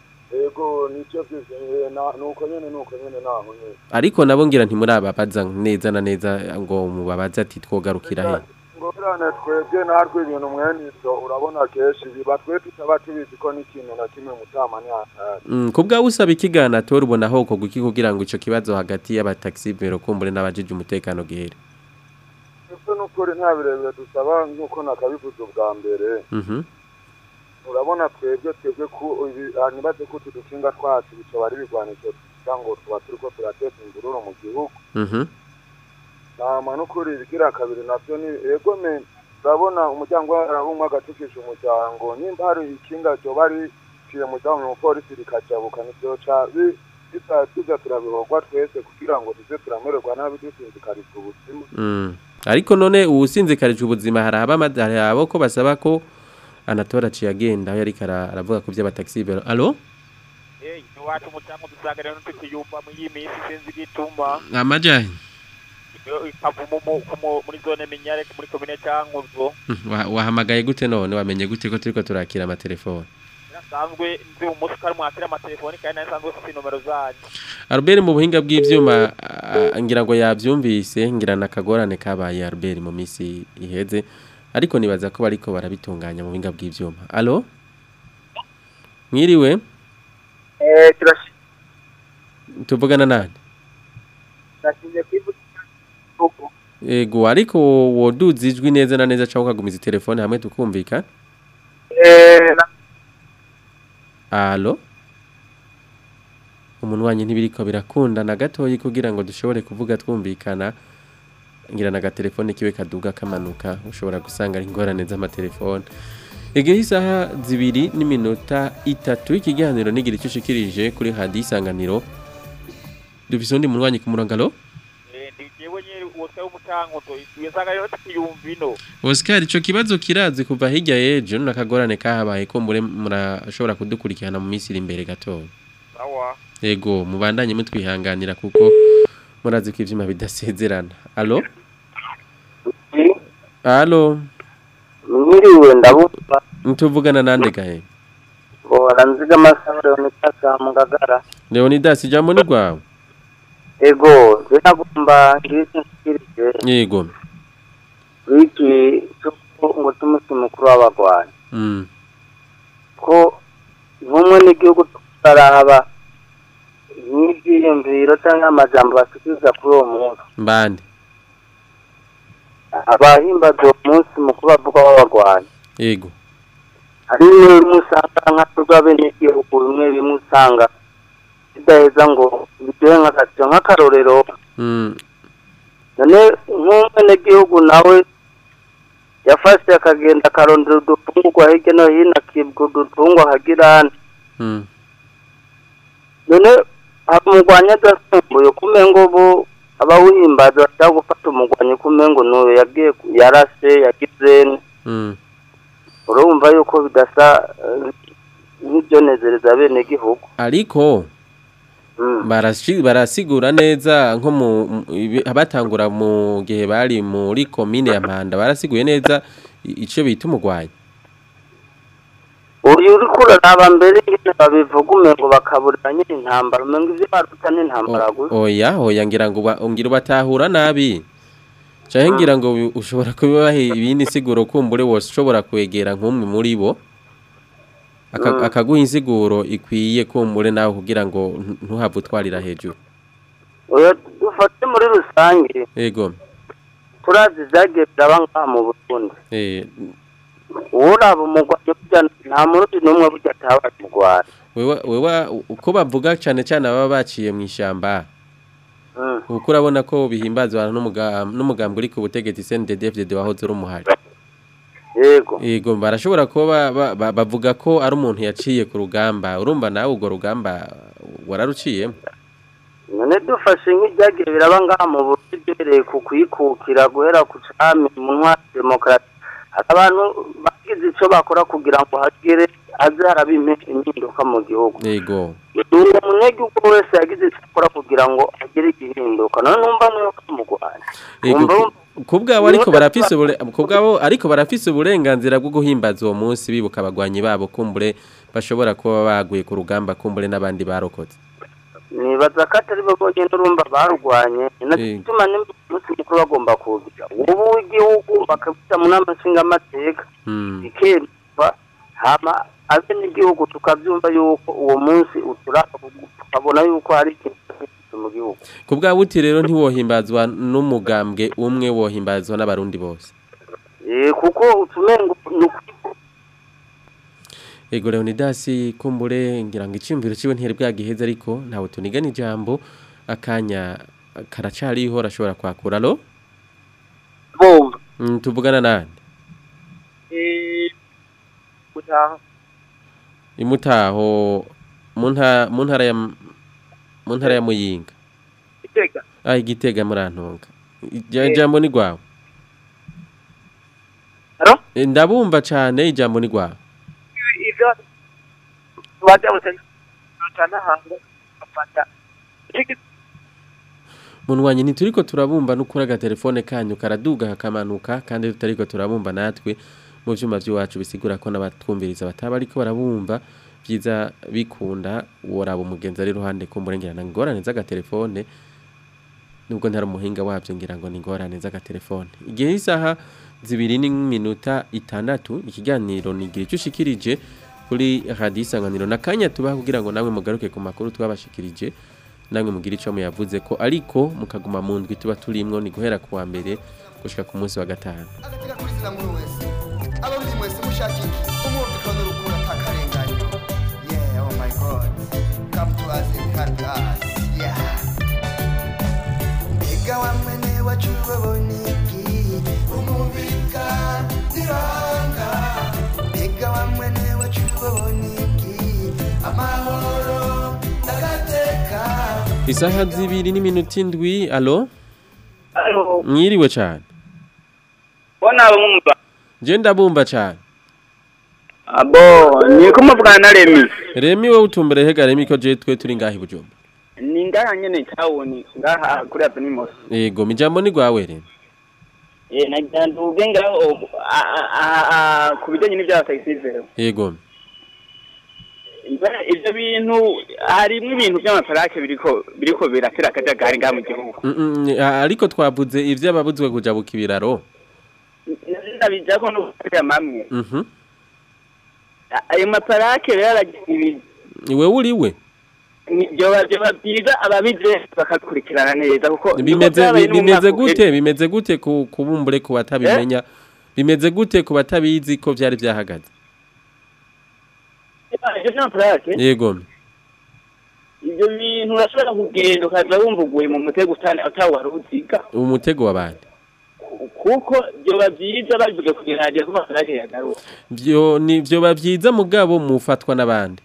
ego nicyo vyiza eh, na- nuko nyene nuko nyene naho nyene ariko nabo ngira ntimurababaza neza na neza ngo mubabaze ati twogarukira he ngorane twebwe natwe ibintu mwene ivyo urabona kenshi biba twe tutaba tubizi ko n'ikintu na kimwe mutama ni hatari Mm, ku bwawe usaba ikigana tora ubona aho kogwa iki kugira ngo ico kibazo hagati y'abataxi bero kumbure n'abajije umutekano gihere ese n'ukuri nta birebire dusaba nk'uko nakabivuze ubwa mbere mhm urabona twebwe twebwe ku ibi- ah, nibaze ko utu dukinga twacu bicoba ari ibigwanisho kugira ngo tuba turiko turateza imvururu mu gihugu mhm nama n'ukuri ibigira kabiri navyo ni ego me urabona umuryango arabumwe agatukisha umuryango nimba hari ikinga ryoba riciye mu cyangwa mu polisi rikajabuka nivyoca bi- bisa tuza turabihogwa twese kugira ngo tuze turamererwa nabi dusinzikarizwa ubuzima Mm. ariko none uwusinzikarije ubuzima hari abama hari abo ko basaba ko anatora aciye agenda aho yariko ara- aravuga ku by'abataxi bero alo iwacu mutamu dusanga rero tukiyumva mu iyi minsi sinzi igituma amajanye ikavumu mu- ku mu- muri zone minyare muri komine cankuzo Wa- wahamagaye gute none wamenye gute ko turiko turakira amatelefone nasanzwe nzi umunsi ko ari mwakira amatelefoni kandi nari nsanzwe mfite inomero zanyu Albert mu buhinga bw'ivyuma ah, ngira ngo yavyumvise ngira nakagorane kabaye Albert mu misi iheze ariko nibaza ko bariko barabitunganya mu buhinga bw'ivyuma allo mwiriwe eh turashi tuvugana nani nashinje kwivuga ego ariko woduza ijwi neza na neza cyangwa ukagumiza telefone hamwe tukumvikana eh na- Alo? Umuntu wanye ntibiriko birakunda na gatoyi kugira ngo dushobore kuvuga twumvikana ngira na gatelefone kiwe kaduga kamanuka ushobora gusanga ari ingorane z'amatelefone Igihe isaha zibiri n'iminota itatu ikiganiro nigira icyo ushikirije kuri hadi isanganiro dufise undi muntu wanye ku murongo alo Eh, ndi jewe nyene wose w'umucankuzo wisanga rero tukiyumva ino Oscar ico kibazo kirazi kuva hirya yejo nakagorane kahabaye ko mure murashobora kudukurikirana mu minsi iri imbere gatoya sawa Ego mubandanye mutwihanganira kuko murazi ko ivyuma bidasezerana. Allo? Allo? mwiriwe ndabumva Ntuvugana nande gahe? bora nziga amasabure unitaka mu ngagara Leonidas ijambo ni rwawe? ego je nagomba ngiriki nshikirije Yego. wiki cyuko ngo tumusi mukuru w'abagwanyi Mm. ko bumwe n'igihugu tutaraba n'ibyiyumviro cyangwa amajambo bashikiriza kuri uwo munsi Mbande. abahimbaza uwo munsi mukuru bavuga w'abagwanyi Yego. hari bimwe bimwe usanga nka rw'abenegihugu bimwe bimwe usanga bidaheza ngo biduhe nk'agaciro nk'akarorero Mm. none nk'umwenegihugu nawe yafashe akagenda akarondera udufungurwa hirya no hino akibwa udutungwa akagirana Mm. none umugwanyi adasumbuye kumengo bo abawuhimbaza bashaka gufata umugwanyi kumengo n'uyu yagiye ku- yarashe yagize Mm. urumva yuko bidasa eh, nk'ibyonezereza bene gihugu Ariko barashi barasigura neza nko mu mu- ibi- abatangura mu gihe bari muri commune ya Mpanda barasiguye neza i- ico bita umugwanyi. uyu uri kuraraba mbere nyine babivuga umengo bakaburira nyine intambara umengo ibyo baruta n'intambara gusa Oya, oya ngira ngo ba- ngira batahura nabi. Canke ngira ngo bi- ushobora kubibaha ibindi siguro kumbure wose ushobora kwegera nk'umwe muri bo. Aka- Mm. Akaguha insiguro ikwiye kumbure nawe kugira ngo ntu- ntuhave utwarira hejuru. oya dufate muri rusange Ego. turazi ibyagiye biraba ngaha mu burundi Eh, uraba umugwanyi burya nta murundi n'umwe burya atabaye umugwanyi wewe wewe uko bavuga cyane cyane ababa baciye mu ishyamba. Uko urabona ko bihimbazwa n'umuga- n'umugambi uri ku butegetsi CNDD-FDD wahoze uri umuhari. yego Yego barashobora kuba ba- ba- bavuga ko ari umuntu yaciye ku rugamba urumva nawe urwo rugamba wararuciyemo none dufashe nk'ibyagiye biraba ngaha mu burundi duhereye ku kwikukira guhera ku cami mu ntwari demokarasi hari abantu bagize icyo bakora kugira ngo hagere haze haraba impe- impinduka mu gihugu yego uwo munyagihugu wese yagize icyo akora kugira ngo agire igihinduka none numva nuko mugwanya yego Umva ku- kubwabo ariko barafise ubure- kubwabo ariko barafise uburenganzira bwo guhimbaza uwo munsi bibuka abagwanyi babo kumbure bashobora kuba baguye ku rugamba kumbure n'abandi barokotse nibaza ko atari bo bonyine urumva barwanye natuma n'umunsi mukuru bagomba kuwugira ubu w'igihugu bakabita mu nama nshingamateka Mm. bikemba hama abenegihugu tukabyumva yuko uwo munsi uturaba tukabona yuko hari ikintu cyahindutse mu gihugu kubwabo uti rero ntiwohimbazwa n'umugambwe umwe wohimbazwa n'abarundi bose Eh, kuko utumengo ni ukuri Ego Leonidas kumbure ngira ngo iciyumviro ciwe ntiyari bwagiheze ariko ntawe tunigana ijambo akanya karacariho arashobora kwakura lo Bumva. mm, tuvugana nande Eh, gutaha. imutaho mu nta- mu ntara ya mu ntara ya Muyinga Iteka. ah igitega murantonga Ija- ijambo ni gwawe Haro? Eh, ndabumva cane ijambo ni gwawe Ivyo bajya gutana gutana hango bafata. Iki munwanyi ntituriko turabumva n'ukuri agatelefone kanyu karaduga kakamanuka kandi tutariko turabumva natwe mu vyuma vy'iwacu bisigura ko n'abatwumviriza bataba ariko barabumva vyiza bikunda woraba umugenzi ari iruhande kumburengirana ingorane z'agatelefone nubwo ntari umuhinga wabyo ngira ngo ni ingorane z'agatelefone igihe isaha zibiri n'iminota itandatu ikiganiro nigira icyo ushikirije kuri radiyo isanganiro na kanya tubaha kugira ngo namwe mugaruke ku makuru twabashikirije namwe mugire icyo muyavuze ko ariko mukaguma mu ndwi tuba turimwo ni guhera ku wa mbere gushika ku munsi wa gatanu agatega kuri zina muri wese abarundi mwese mushaka iki umwumvikano n'urukundo atakarenganya yeah oh my god come to us and help us yeah mbega wa mwene wacu babona iki umubika ziranga mbega wa mwene wacu babona iki amahoro n'agateka isaha zibiri n'iminota indwi alo Alo, mwiriwe cyane bona bumva. je ndabumva cyane Abo, ni kumuvugana na Remi. remi wowe utumbere hega remi ko je twe turi ngahi bujumba Ni ngaha nyene tawuni, ngaha kuri Avenimos. yego mijambo ni gwawe remi Eh, nagira nduge ngaho a- a- a- a- ku bijanye n'ivya taxivero. yego Ivyo bintu harimwo ibintu vy'amafarake biriko biriko biratera akajagari ngaha mu gihugu. Mm, mm, a- ariko twavuze ivyo ababuzwe kujabuka ibiraro Ndabijako no kugira mamwe. mhm A- Ayo mafarake rero aragira ibintu iwe uriwe byoba byoba byiza ababize bakabikurikirana neza kuko bimeze bi- bimeze gute bimeze gute ku kubumbure ku batabimenya bimeze gute ku batabizi ko vyari vyahagaze ibyo n'amafarake yego ibyo bintu urashobora kugenda ukaza wumva uguye mu mutego utane utawari uziga umutego w'abandi kuko byoba byiza babivuge kugira ngo ko amafarage yagaruka vyo ni vyoba vyiza mugabo mufatwa n'abandi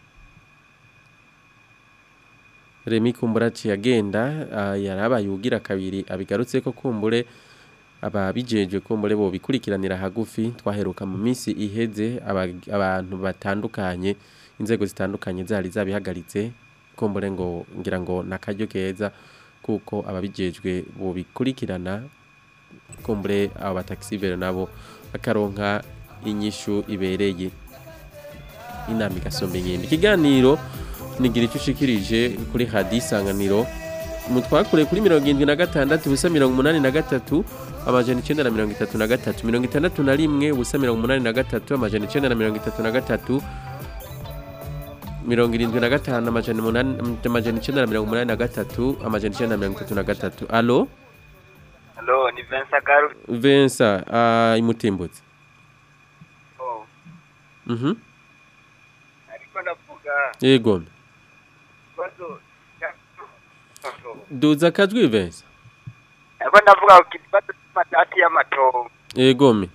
Remi kumbura aciye agenda ah, yarabaye ugira kabiri abigarutse ko kumbure ababijeje kumbure bo bikurikiranira hagufi twaheruka mu minsi iheze aba- abantu batandukanye inzego zitandukanye zari zabihagaritse kumbure ngo ngira ngo nakaryo keza kuko ababijejwe bo bikurikirana kumbure abo bataxivere nabo bakaronka inyishu ibereye inama igasomba inkindi ikiganiro nigira icyo ushikirije kuri hadi isanganiro mutwakure kuri mirongo irindwi na gatandatu ubusa mirongo umunani na gatatu amajana icyenda na mirongo itatu na gatatu mirongo itandatu na rimwe ubusa mirongo umunani na gatatu amajana icyenda na mirongo itatu na gatatu mirongo irindwi na gatanu amajana umunani amajana icyenda na mirongo umunani na gatatu amajana icyenda na mirongo itatu na gatatu alo Hello, ni Vincent Garu. Vincent uh, imutimbutse Oh, mhm ariko ndavuga yego ikibazo cya- duza akajwi Vincent ariko ndavuga ku kibazo cy'amatati y'amatongo. yego me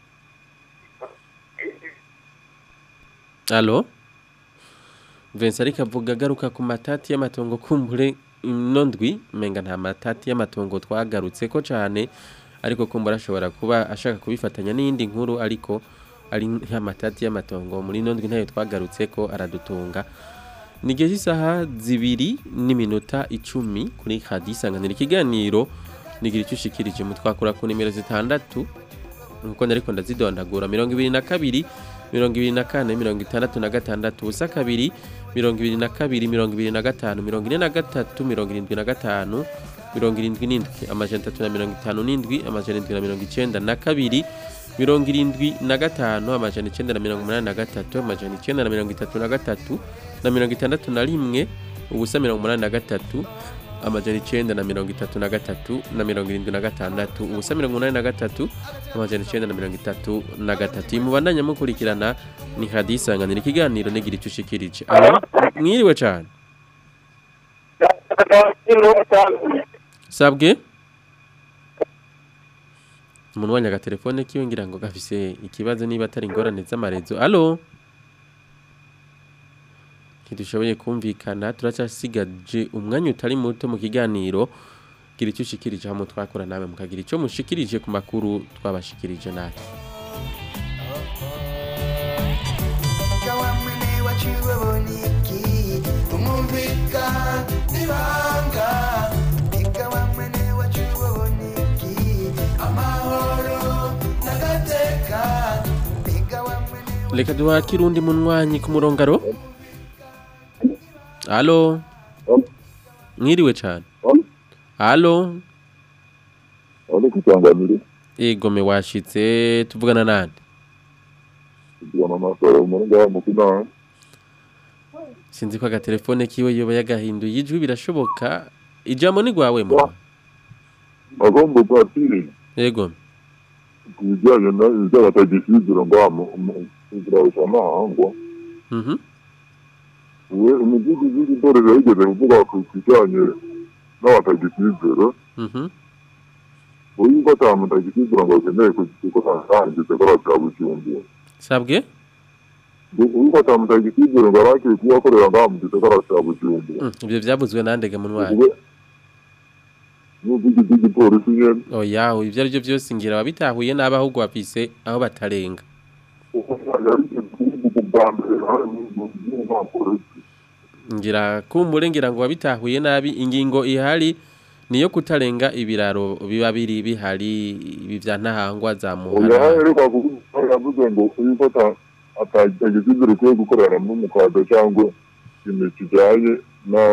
Alo Vincent ariko avuga agaruka ku matati y'amatongo kumbure ino ndwi menga nta matati y'amatongo twagarutse ko cyane ariko kumbura ashobora kuba ashaka kubifatanya n'iyindi nkuru ariko ari nk'amatati y'amatongo muri ino ndwi ntayo twagarutse ko aradutunga ni igihe cy'isaha zibiri n'iminota icumi kuri hadi isanganira ikiganiro nigira icyo ushikirije mutwakura ku nimero zitandatu nkuko nariko ndazidondagura mirongo ibiri na kabiri mirongo ibiri na kane mirongo itandatu na gatandatu ubusa kabiri mirongo ibiri na kabiri mirongo ibiri na gatanu mirongo ine na gatatu mirongo irindwi na gatanu mirongo irindwi n'indwi amajana atatu na mirongo itanu n'indwi amajana irindwi na mirongo icenda na kabiri mirongo irindwi na gatanu amajana icenda na mirongo umunani na gatatu amajana icenda na mirongo itatu na gatatu na mirongo itandatu na rimwe ubusa mirongo umunani na gatatu amajana icenda na mirongo itatu na gatatu na mirongo irindwi na gatandatu ubusa mirongo umunani na gatatu amajana icenda na mirongo itatu na gatatu mubandanya mukurikirana ni hadi isanganira ikiganiro nigira icyo ushikirije alo mwiriwe cane sabwe umuntu wanya agatelefone kiwe ngira ngo gafise ikibazo niba atari ingorane z'amarezo alo ntidushoboye kumvikana turacyasigaje umwanya utari muto mu kiganiro gira icyo ushikirije hamwe twakora nawe mukagira icyo mushikirije ku makuru twabashikirije nawe Kawamwene waciwe boniki umwumvika nibanga Ikawamwene reka duhakire undi munywanyi ku murongaro alo mwiriwe cyane alo Uri kutanganira egome washitse tuvugana nande kugana amasoro muri ngaha mu kinama sinzi ko agatelefone kiwe yoba yagahinduye ijwi birashoboka ijambo ni rwawe mu agomba kwatire egome ku bijyanye n'iby'abatagishizira ngaha mu kugira usanahangwa mhm we umuvugizi w'igitorero yigeze kuvuga ku kijyanye n'abatagishizira mhm uyu ko ata mutagishizira ngo akeneye gukora arangize ko arasaba bujumbura sabwe uyu ko ata mutagishizira ngo arakwiye kuba akorera ngaha mu gisagara cya bujumbura Mm, ibyo byavuzwe nandega munywanyi Ubwo n'umuvugizi w'igipolisi nyene oya ibyo ari byo byose ngira ababitahuye nabi ahubwo bafise aho batarenga ngira kumbure ngira ngo wabitahuye nabi ingingo ihari niyo kutarenga ibiraro biba biri bihari ibi vya ntahangwa za oya muhara aheruka kuvuga yavuze ngo uyu ko ata atagishizira ukwiye gukorana n'umukwaga cyangwa ikintu kijyanye na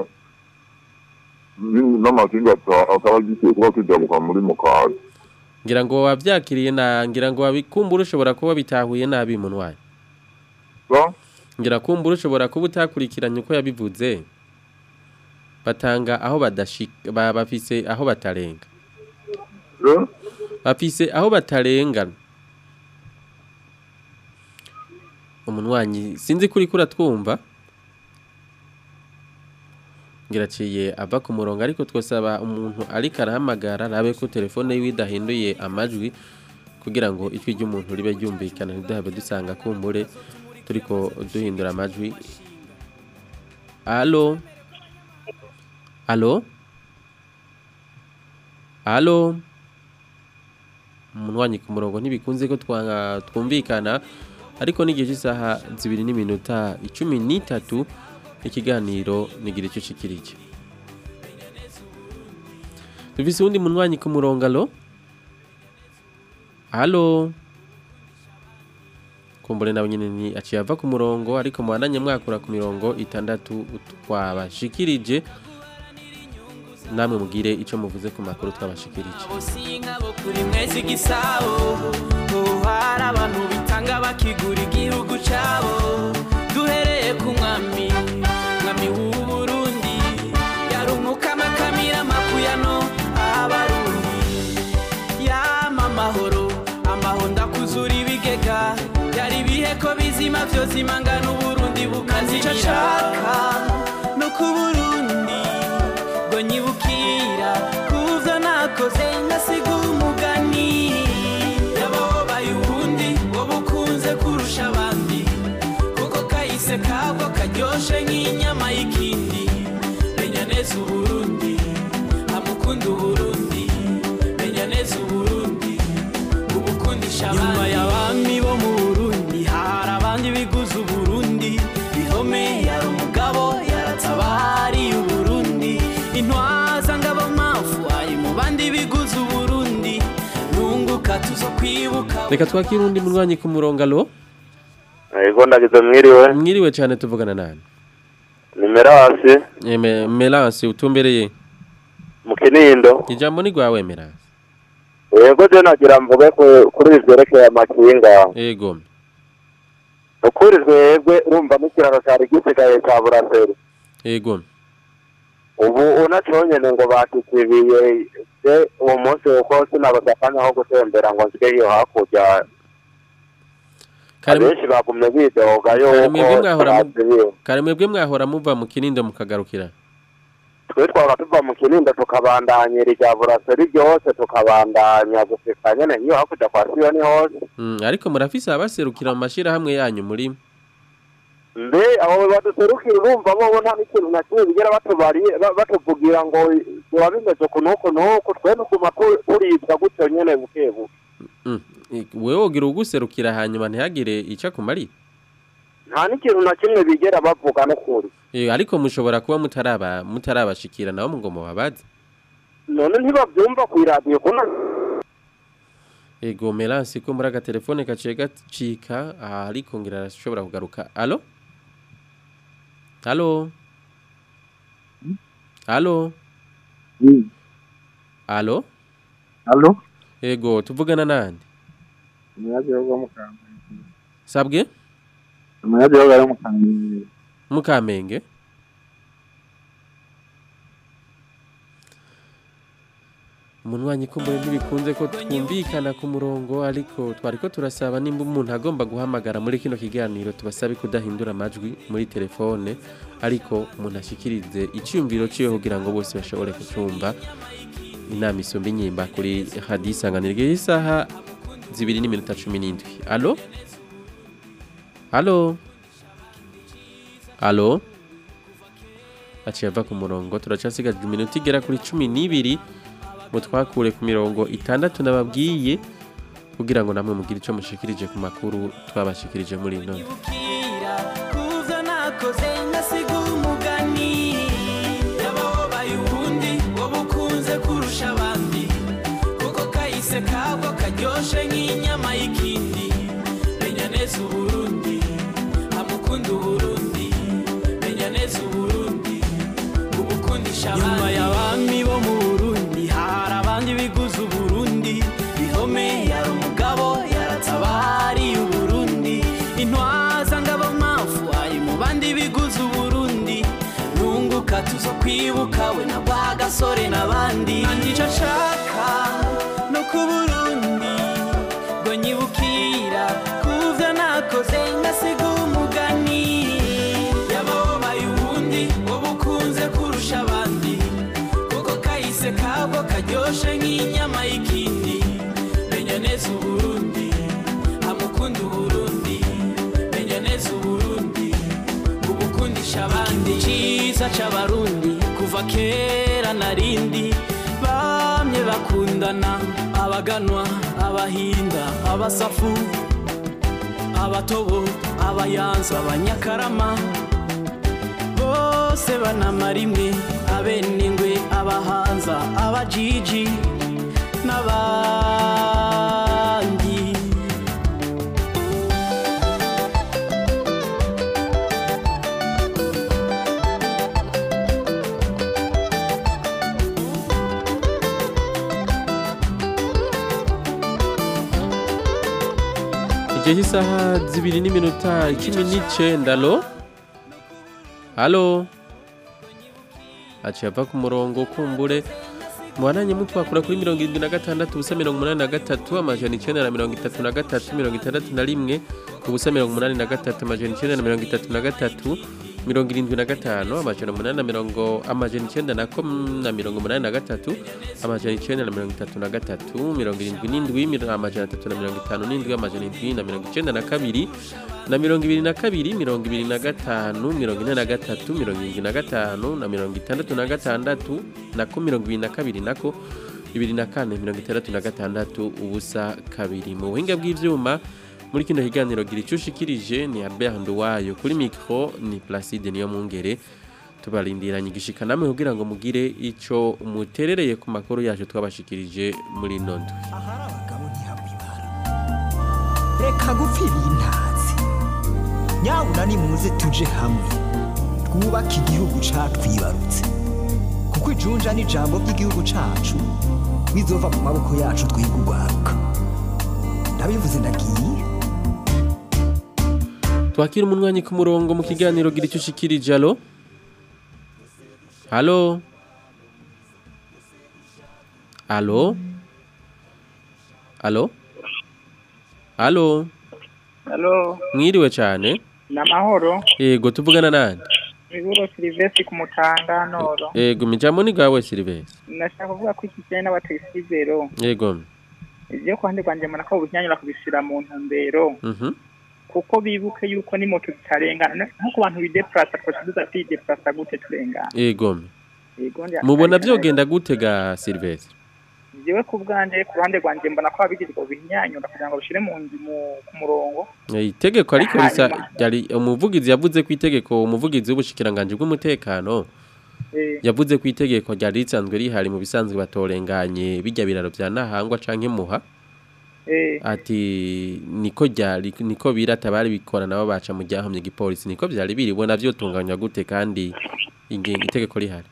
ni- n'amakinga ata- akaba gikwiye kuba kijabuka muri mukwaga ngira ngo wavyakiriye na ngira ngo wabikumbura ushobora kuba bitahuye nabi munywanyi Ba? ngira kumbura ushobora kuba utakurikiranye uko yabivuze batanga aho badashika ba- bafise aho batarenga Eh? bafise aho batarenga umunwanyi sinzi kuri kuri twumva ngiraciye ava ku murongo ariko twasaba umuntu ariko arahamagara rabe ko telefone yiwe idahinduye amajwi kugira ngo ijwi ry'umuntu ribe ryumvikana ntiduhabe dusanga kumbure turiko duhindura amajwi alo alo alo umunwanyi ku murongo ntibikunze ko twa- twumvikana ariko n'igihe cy'isaha zibiri n'iminota icumi n'itatu ikiganiro nigira icyo ushikirije dufise uwundi munwanyi ku murongo alo alo kumbure nawe nyine ni aciye ava ku murongo ariko mubandanye mwakura ku mirongo itandatu twabashikirije namwe mugire icyo muvuze ku makuru twabashikirije nk'abo kuri mwezi gisabo hari abantu bitanga bakigura igihugu cyabo duhereye ku mwami mwami w'u Burundi yarumuka amakamira makuyano abarundi yama amahoro amahoro ndakuzura ibigega byari ibihe ko bizima byose imangana uburundi bukazimira nshaka no ku burundi ngo nyibukira kuvyo nakoze ngasiga umugani yababaye ubundi ngo bukunze kurusha abandi kuko kahise kabwo karyoshe nk'inyama y'ikindi menya neza uburundi amukunda uburundi menya neza uburundi ubukundisha abandi nyuma y'abami bo mu burundi hari abandi biguze uburundi bihome yari umugabo yaratabariye uburundi intwaza ngabo mafu ari mu bandi biguze uburundi nunguka tuzo kwibuka reka twakire undi munwanyi ku murongo alo Ego ndagize mwiriwe mwiriwe cyane tuvugana nani nimero hasi Eme- Melance utumbereye mu kinindo ijambo ni rwawe Melance yego je nagira mvuge ku- kuri ibi vyerekeye amakinga yego ukuri twebwe urumva n'ikiraro cari gisigaye ca buraseri yego ubu unaconyene ngo bakizibiye je uwo munsi uko sinabaza akanya ko gutembera ngo nsige iyo hakurya Kare- abenshi bagumye bidoga kare mwebwe yuko mwahora mu- bazibiwe kare mwebwe mwahora muva mu kinindo mukagarukira twe twaba tuva mu kinindo tukabandanyira irya buraseri ryose tukabandanya gushika nyene iyo hakurya kwa siyoni hose Mm, ariko murafise abaserukira mu mashirahamwe yanyu muri mbe abo baduserukira urumva bobo nta n'ikintu na kimwe bigera batubariye ba- batuvugira ngo biba bimeze uku n'uku n'uku twe nuguma tu- turibwa gutyo nyene buke buke Mm, i- wewe wogira uguserukira hanyuma ntihagire ica kumarira nta n'ikintu na kimwe bigera bavuga n'ukuri Eh, ariko mushobora kuba mutaraba mutarabashikira nabo ngo mubabaze none ntibavyumva kw'iradiyo kuna ego Melance ko muri agatelefone gaciye gacika aha ariko ngira arashobora kugaruka alo alo alo alo Alo? ego tuvugana nande Umunyagihugu wo mu Kamenge. sabwe Umunyagihugu ari mu Kamenge. mukamenge umunwanyi kumbure ntibikunze ko twumvikana ku murongo ariko twariko turasaba nimba umuntu agomba guhamagara muri kino kiganiro tubasabe kudahindura amajwi muri telefone ariko umuntu ashikirize icyumviro ciwe kugira ngo bose bashobore kucumva inama isumba inyimba kuri hadi isanganiro y'isaha zibiri n'iminota cumi n'indwi alo alo alo aciye ava ku murongo turacasigaje iminota igera kuri cumi n'ibiri mu twakure ku mirongo itandatu nababwiye kugira ngo namwe mugire icyo mushikirije ku makuru twabashikirije muri ino ndwi. kuvyo nakoze ngasiga umugani yababaye ubundi wowe ukunze kurusha abandi kuko kahise kabwo karyoshe nk'inyama y'ikindi menya neza uburundi amukunda uburundi menya neza uburundi ubukundisha abandi nyuma y'abami bo mu burundi hari abandi biguze uburundi bihome yari umugabo yaratabariye uburundi intwaza ngabo mafu ari mu bandi biguze uburundi nunguka tuzo kwibuka we na bwa gasore n'abandi nanjye icyo nshaka no ku burundi ngo nyibukira kuvyo nakoze ngasiga umugani yababaye ubundi wowe ukunze kurusha abandi kuko kahise kabwo karyoshe nk'inyama y'ikindi menya neza uburundi amukunda uburundi menya neza uburundi ubukundisha abandi cyiza c'abarundi kuva kera narindi bamye bakundana abaganwa abahinda abasafu abatobo abayanza abanyakarama bose banamara imwe abenengwe abahanza abajiji n'abandi igihe cy'isaha zibiri n'iminota cumi n'icenda alo halo aciye ava ku murongo kumbure mubananye mutwakura kuri mirongo irindwi na gatandatu ubusa mirongo umunani na gatatu amajana icenda na mirongo itatu na gatatu mirongo itandatu na rimwe ubusa mirongo umunani na gatatu amajana icenda na mirongo itatu na gatatu mirongo irindwi na gatanu amajana umunani na mirongo amajana icenda na ko na mirongo umunani na gatatu amajana icenda na mirongo itatu na gatatu mirongo irindwi n'indwi mir- amajana atatu na mirongo itanu n'indwi amajana indwi na mirongo icenda na kabiri na mirongo ibiri na kabiri mirongo ibiri na gatanu mirongo ine na gatatu mirongo irindwi na gatanu na mirongo itandatu na gatandatu nako mirongo ibiri na kabiri nako bibiri na kane mirongo itandatu na gatandatu ubusa kabiri mu buhinga bw'ivyuma muri kino kiganiro gira icyo ushikirije ni Albert Nduwayo kuri micro ni Placide niyo mungere tubarindiranye igishika namwe kugira ngo mugire ico muterereye ku makuru yacu twabashikirije muri ino ndwi reka gupfira intazi nyabuna nimuze tuje hamwe twubake igihugu catwibarutse kuko ijunja n'ijambo ry'igihugu cacu bizova mu maboko yacu twiga urwaruka ndabivuze ndagiye twakira umunwanyi ku murongo mu kiganiro gira icyo ushikirije alo halo alo alo alo Halo, mwiriwe cyane ni amahoro. yego tuvugana nande Miburo Silvestre ku Mutanga Noro. yego mijambo ni gawe Silvestre Nashaka kuvuga ko iki kijyanye n'abategisi b'ibero, yego ibyo ku ruhande rwanjye mbona ko ubunyanyura kubishyira mu ntumbero, mhm kuko bibuke yuko ni moto zitarengana, nko ku bantu bideplasa twashiduza kwideplasa gute turengana. yego Yego, ndi- mubona byogenda gute ga Silvestre Jewe ku bwanjye ku ruhande rwanjye mbona ko ababigize ngo binyanyura kugira ngo bishyire mu nzi- mu- ku murongo. Eh, itegeko ariko risa Hanyuma. yari umuvugizi yavuze ku itegeko umuvugizi w'ubushikiranganje bw'umutekano Eh, yavuze ku itegeko ryari risanzwe rihari mu bisanzwe batorenganye bijya biraro bya Nahangwa canke Muha Eh. ati niko ryari niko birata bari bikora nabo baca mu ryahomye igipolisi niko byari biriwe navyo tunganywa gute kandi inge- itegeko rihari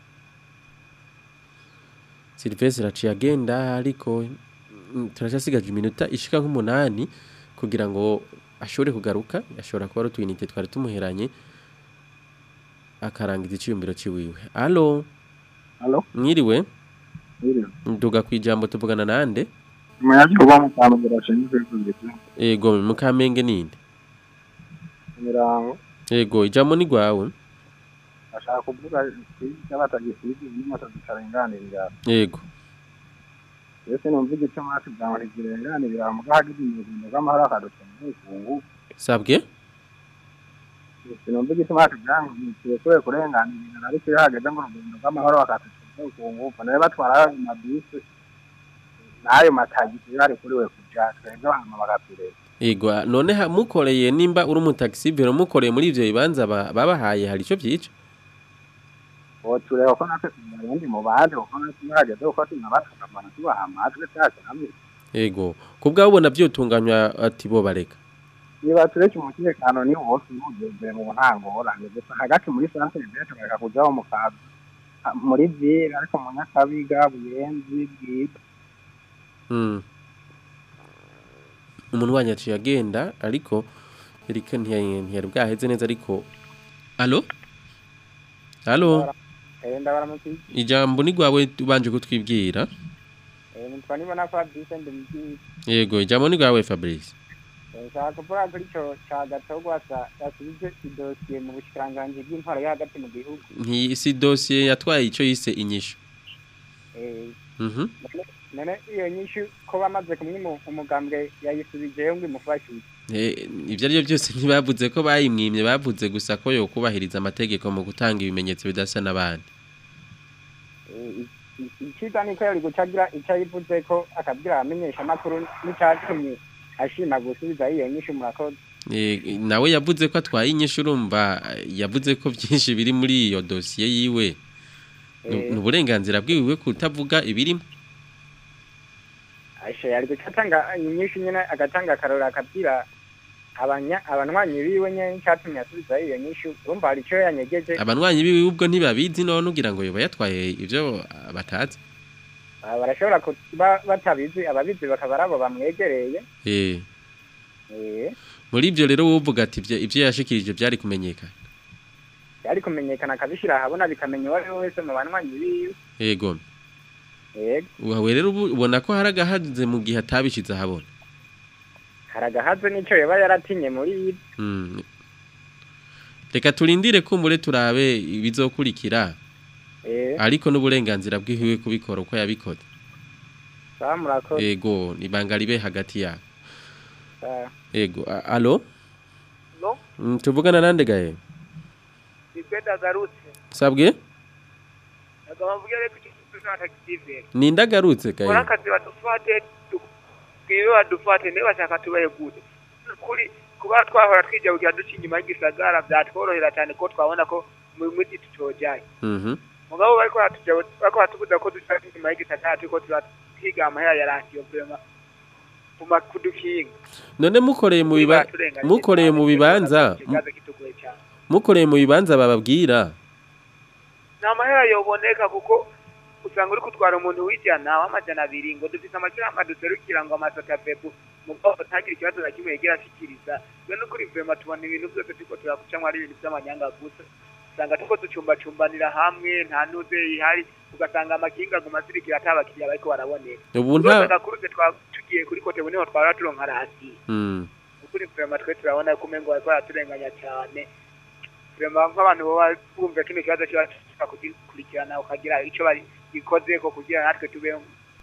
Sylvestre aciye agenda ariko mm, turacyasigaje iminota ishika nk'umunani kugira ngo ashobore kugaruka ashobora kuba ari utwinite twari tumuheranye akarangiza iciyumviro ciwiwe allo Allo? mwiriwe Mwiriwe. nduga kwijambo tuvugana nande Umunyagihugu wo mu Kamenge bashinzwe kwivugira Ego mukamenge ninde imirango Ego ijambo ni gwawe ashaka kuvuga kwiga batagisize n'imoto zitarenganirira Ego ese numva igice mwasi bwa ngo ntizirenganirira mu gahagize umuzingo w'amahoro akadutunga ukungu sabwe sinumva igice mwasi bwa ngo ntikirekure kurenganirira ariko iyo hageze ngo urugendo rw'amahoro bakadutunga ukungu nawe batwara ayo mabisi n'ayo matagisi yari kuri we kuja twebwe hama bagapireza Ego a- none ha- mukoreye nimba uri umutaxi vero mukoreye muri ivyo bibanza ba- babahaye hari ico vyica tureba ko natwe tubarundi mu bandi kuko natwe hageze uko tunabatukavana tubaha amatwi cyacu hamwe Ego kubwa ubona vyotunganywa ati bo bareka niba tureke umutekano ni wose ntugeze mu ntango oranje gusa hagati muri santere bete bareka kujaho mu kazi Ah, muri ville ariko mu nyakabiga buyenzi bwite Mm. Umuntu wanyu aciye agenda ariko Erika ntiyari ntiyari bwaheze neza ariko Allo Allo Eh, ndabaramutse ijambo ni gwawe ubanje kutwibwira Eh, nitwa nibona Fabrice ndimubwiye Yego ijambo ni gwawe Fabrice Eh, nshaka kuvuga kuri ico ca gatogwasa yasubize idosiye mu bushikiranganji bw'intwaro yo hagati mu gihugu nti si dossier yatwaye ico yise inyishu Eh, Mhm none- none iyo nyishu ko bamaze kumwima umugambwe yayisubijeyo ngo imufashe Eh, ibyo ari byo byose ntibavuze ko bayimwimye bavuze gusa ko yo kubahiriza amategeko mu gutanga ibimenyetso bidasa n'abandi Eh, i- i- iciza niko yari gucagira ico yivuze ko akabwira abamenyesha amakuru n'icatumye ashima gusubiza iyo nyishu murakoze Eh, nawe yavuze ko atwaye inyishu urumva yavuze ko byinshi biri muri iyo dosiye yiwe Ni- Eh. ni uburenganzira bwiwe kutavuga ibirimo ashe yari gucatanga inyishu nyene agatanga akarora akabwira abanya abanywanyi biwe nyene n'icatumye asubiza iyo nyishu urumva hari ico yanyegeje abanywanyi biwe ubwo ntibabizi none ugira ngo yoba yatwaye ibyo ah, batazi Ah, barashobora kuba batabizi ababizi bakaba ari abo bamwegereye Eh, Eh, muri ibyo rero wowe uvuga ati ibyo ibyo yashikirije byari kumenyekana byari kumenyekana akabishira ahabona bikamenya uwo ari we wese mu banywanyi biwe yego yego wawe rero ubu- ubona ko hari agahaze mu gihe atabishize ahabona haragahaze n'ico yoba yaratinye muri ibi Mm. reka turindire kumbure turabe ibizokurikira Eh, ariko n'uburenganzira bwiwe kubikora uko yabikoze sawa murakoze ego ibanga ribe hagati yabo sawa ego a- alo No, Mm, tuvugana nande gahe nibwe ndagarutse sabwe agaba mvuge reko tuzatakitive ninde agarutse kora gahe akazi badufate twibe badufate niba bashaka tubahe gute kuri kuba twahora twijabugira duca inyuma y'igisagara byatworohera cyane ko twabona ko mu mujyi tutojanye Mhm. mugabo bariko baratuja- bariko batubuza ko duca inyuma y'igisagara turiko turatwiga amahera ya radiyo vrema kuma kudukinga none mukoreye mu biba Turenganye mukoreye mu bibanza ikibazo kitugoye cyane mukoreye mu bibanza bababwira nta mahera yoboneka kuko usanga uri kutwara umuntu w'ijana w'amajana abiri ngo dufise amashyirahamwe aduserukira ngo amasotapepu mugabo ntagire ikibazo na kimwe yegera ashikiriza twe n'ukuri vrema tubona ibintu byose turiko turakucamwo ari ibintu vy'amanyanga gusa usanga turiko ducumbacumbanira hamwe nta nuze ihari ugasanga amakinga aguma asirikira ata abakiriya bariko baraboneka Ubu nta- gakuruze twa- tugiye kuri kote buniho twara turonka rasi Mm. ukuri vrema twe turabona ko umengo bariko baraturenganya cyane vrema nk'abantu baba bumva kino kibazo kiba gishaka kugikurikirana ukagira ico bari gikozeko kugira natwe tubeho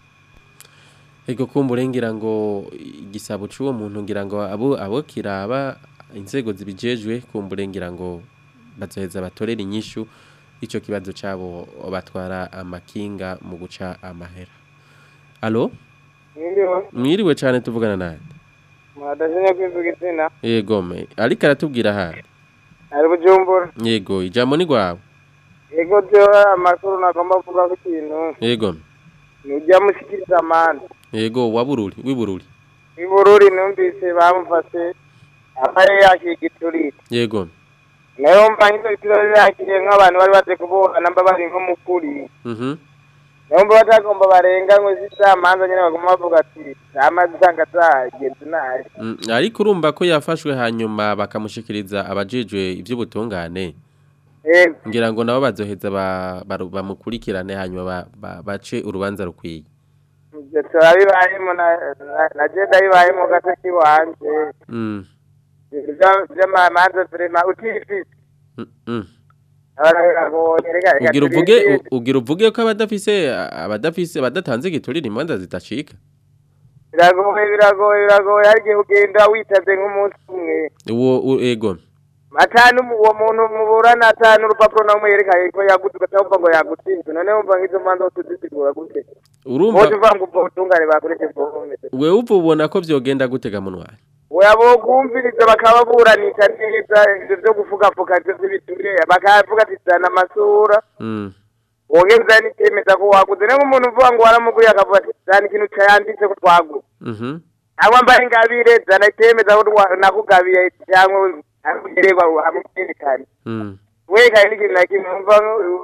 ego kumbure ngira ngo igisabo c'uwo muntu ngira ngo abo abo kiraba inzego zibijejwe kumbure ngira ngo bazoheza batorera inyishu ico kibazo cabo batwara amakinga mu guca amahera alo Mwiriwe, mwiriwe cane tuvugana nande mwadashanya kwivuga izina yego me ariko aratubwira aha ari bujumbura yego ijambo ni gwawe yego byo amakuru nagomba kuvuga ku kintu yego nujya mushikiriza amande yego wabururi wibururi ibururi numvise bamufashe amare yakiga iturire yego nayo mva nk'ivyo bitiro yakiriye nk'abantu bari baje kuburana mba bari nko mukuri mhm nayo mba batagomba barenganywe z'isamanza nyene baguma bavuga ati amazi usanga zagenze nabi Mm, ariko urumva ko yafashwe hanyuma bakamushikiriza abajejwe ivy'ubutungane Yego. ngira ngo nabo bazoheza ba- baru- bamukurikirane hanyuma ba- ba- bace urubanza rukwiye ivyo turabibayemo na na- na je ndabibayemo gato kiwanje Mm, Ivyo- vy'amamanza turema utifise mm, mm. abaragoye reka reka ugira uvuge turindire. u- ugira uvuge ko abadafise abadafise badatanze igiturire imanza zidashika biragoye biragoye biragoye hari igihe ugenda witaze nk'umunsi umwe uwo u- ego atanu mu- uwo muntu muburana atanu urupapuro namwe yerekaye ko yagutse ugaca ngo yagutsinze none wumva nk'izo manza tuzisigura gute urumva bose uvuga ngo ubwo butungane bakoreshe bwome wewe uva ubona ko vyogenda gutega munwa oya bokumviriza bakababuranisha neza ivyo vyo gufugafuga ivyo vy'ibiture bakavuga ati zana amasura Mm, wongeza n'icemeza ko waguze niyo umuntu uvuga ngo waramuguriye akavuga ati zana ikintu cayanditse ko twaguze mhm cyangwa mbaye ingabire zana icemeza ko twa- nakugabiye cyangwa akugererwa hamwerekane mm. werekane n'ikintu na kimwe wumva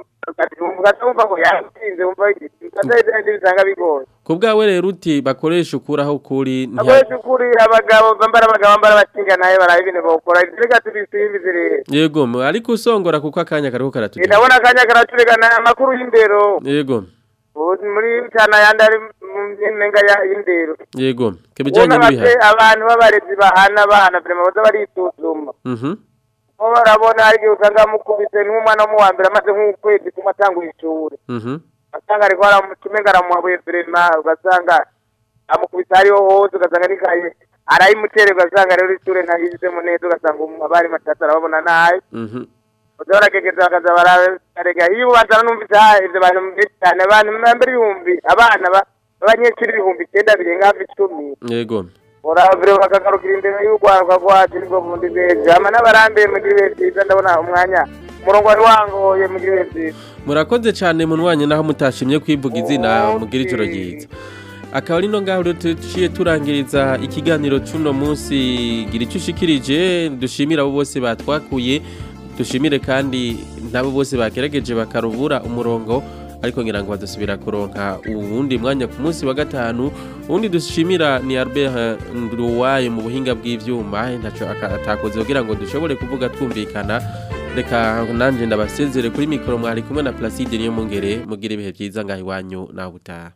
ugatumva ngo yatsinze wumva ukazahita bisanga bigoye ku bwawe rero uti bakoresha ukuraho ukuri ntiha- akoresha ukuri abagabo bambara abagabo bambara abakinga naye baraba ibintu bawukora reka tubisimbize rero yego mu- ariko usongora kuko akanya kariho karatugenda ndabona akanya karaturegana amakuru y'indero yego ubu muri cyana yandi ari mu nyenga ya- y'indero yego kibijanye ubona bate n'ibihano abantu b'abarezi bahana abana vrema baza barisuzuma mhm bo barabona hari igihe usanga bamukubise nk'umwana wo mu wa mbere amaze nk'ukwezi kumwe atanguye ishuri mhm ugasanga ariko aramutumenga aramuhabuye vrema ugasanga amukubise hariho hose ugasanga n'ikaye arayimutere ugasanga rero ishure ntayizemo neza ugasanga umu- abari matatu arababona nabi mhm baza baragegeza bakaza bararega hiyo ubanza numvise ha ivyo bantu benshi cyane abantu mbere ibihumbi abana ba- b'abanyeshuri ibihumbi icyenda birenga hafi icumi yego uravure bakagarukira imbere y'urwaruka rwacu nibwo bundi beza ama n'abarambiye mu gihe byiza ndabona umwanya umurongo wari wangoye mu gihe byiza murakoze cyane munwanye naho mutashimye kwivuga izina mugira ijoro ryiza akaba ari no ngaho rero tuciye turangiriza ikiganiro cy'uno munsi gira icyo ushikirije dushimira abo bose batwakuye dushimire kandi nabo bose bagerageje bakarubura umurongo ariko ngira ngo badusubira kuronka uwundi mwanya ku munsi wa gatanu uwundi dushimira ni Albert Nduwaye mu buhinga bw'ivyuma ntaco aka- atakoze kugira ngo dushobore kuvuga twumvikana reka nanje ndabasezere kuri mikoro mwari kumwe na Placide niyo mungere mugire ibihe byiza ngaho iwanyu naho utaha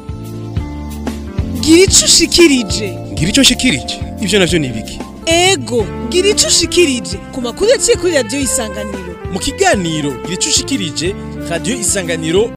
gira ico ushikirije ngira icyo nshikirije ibyo navyo ni ibiki ego gira ico ushikirije ku makuru yaciye kuri radiyo isanganiro mu kiganiro gira icyo ushikirije radiyo isanganiro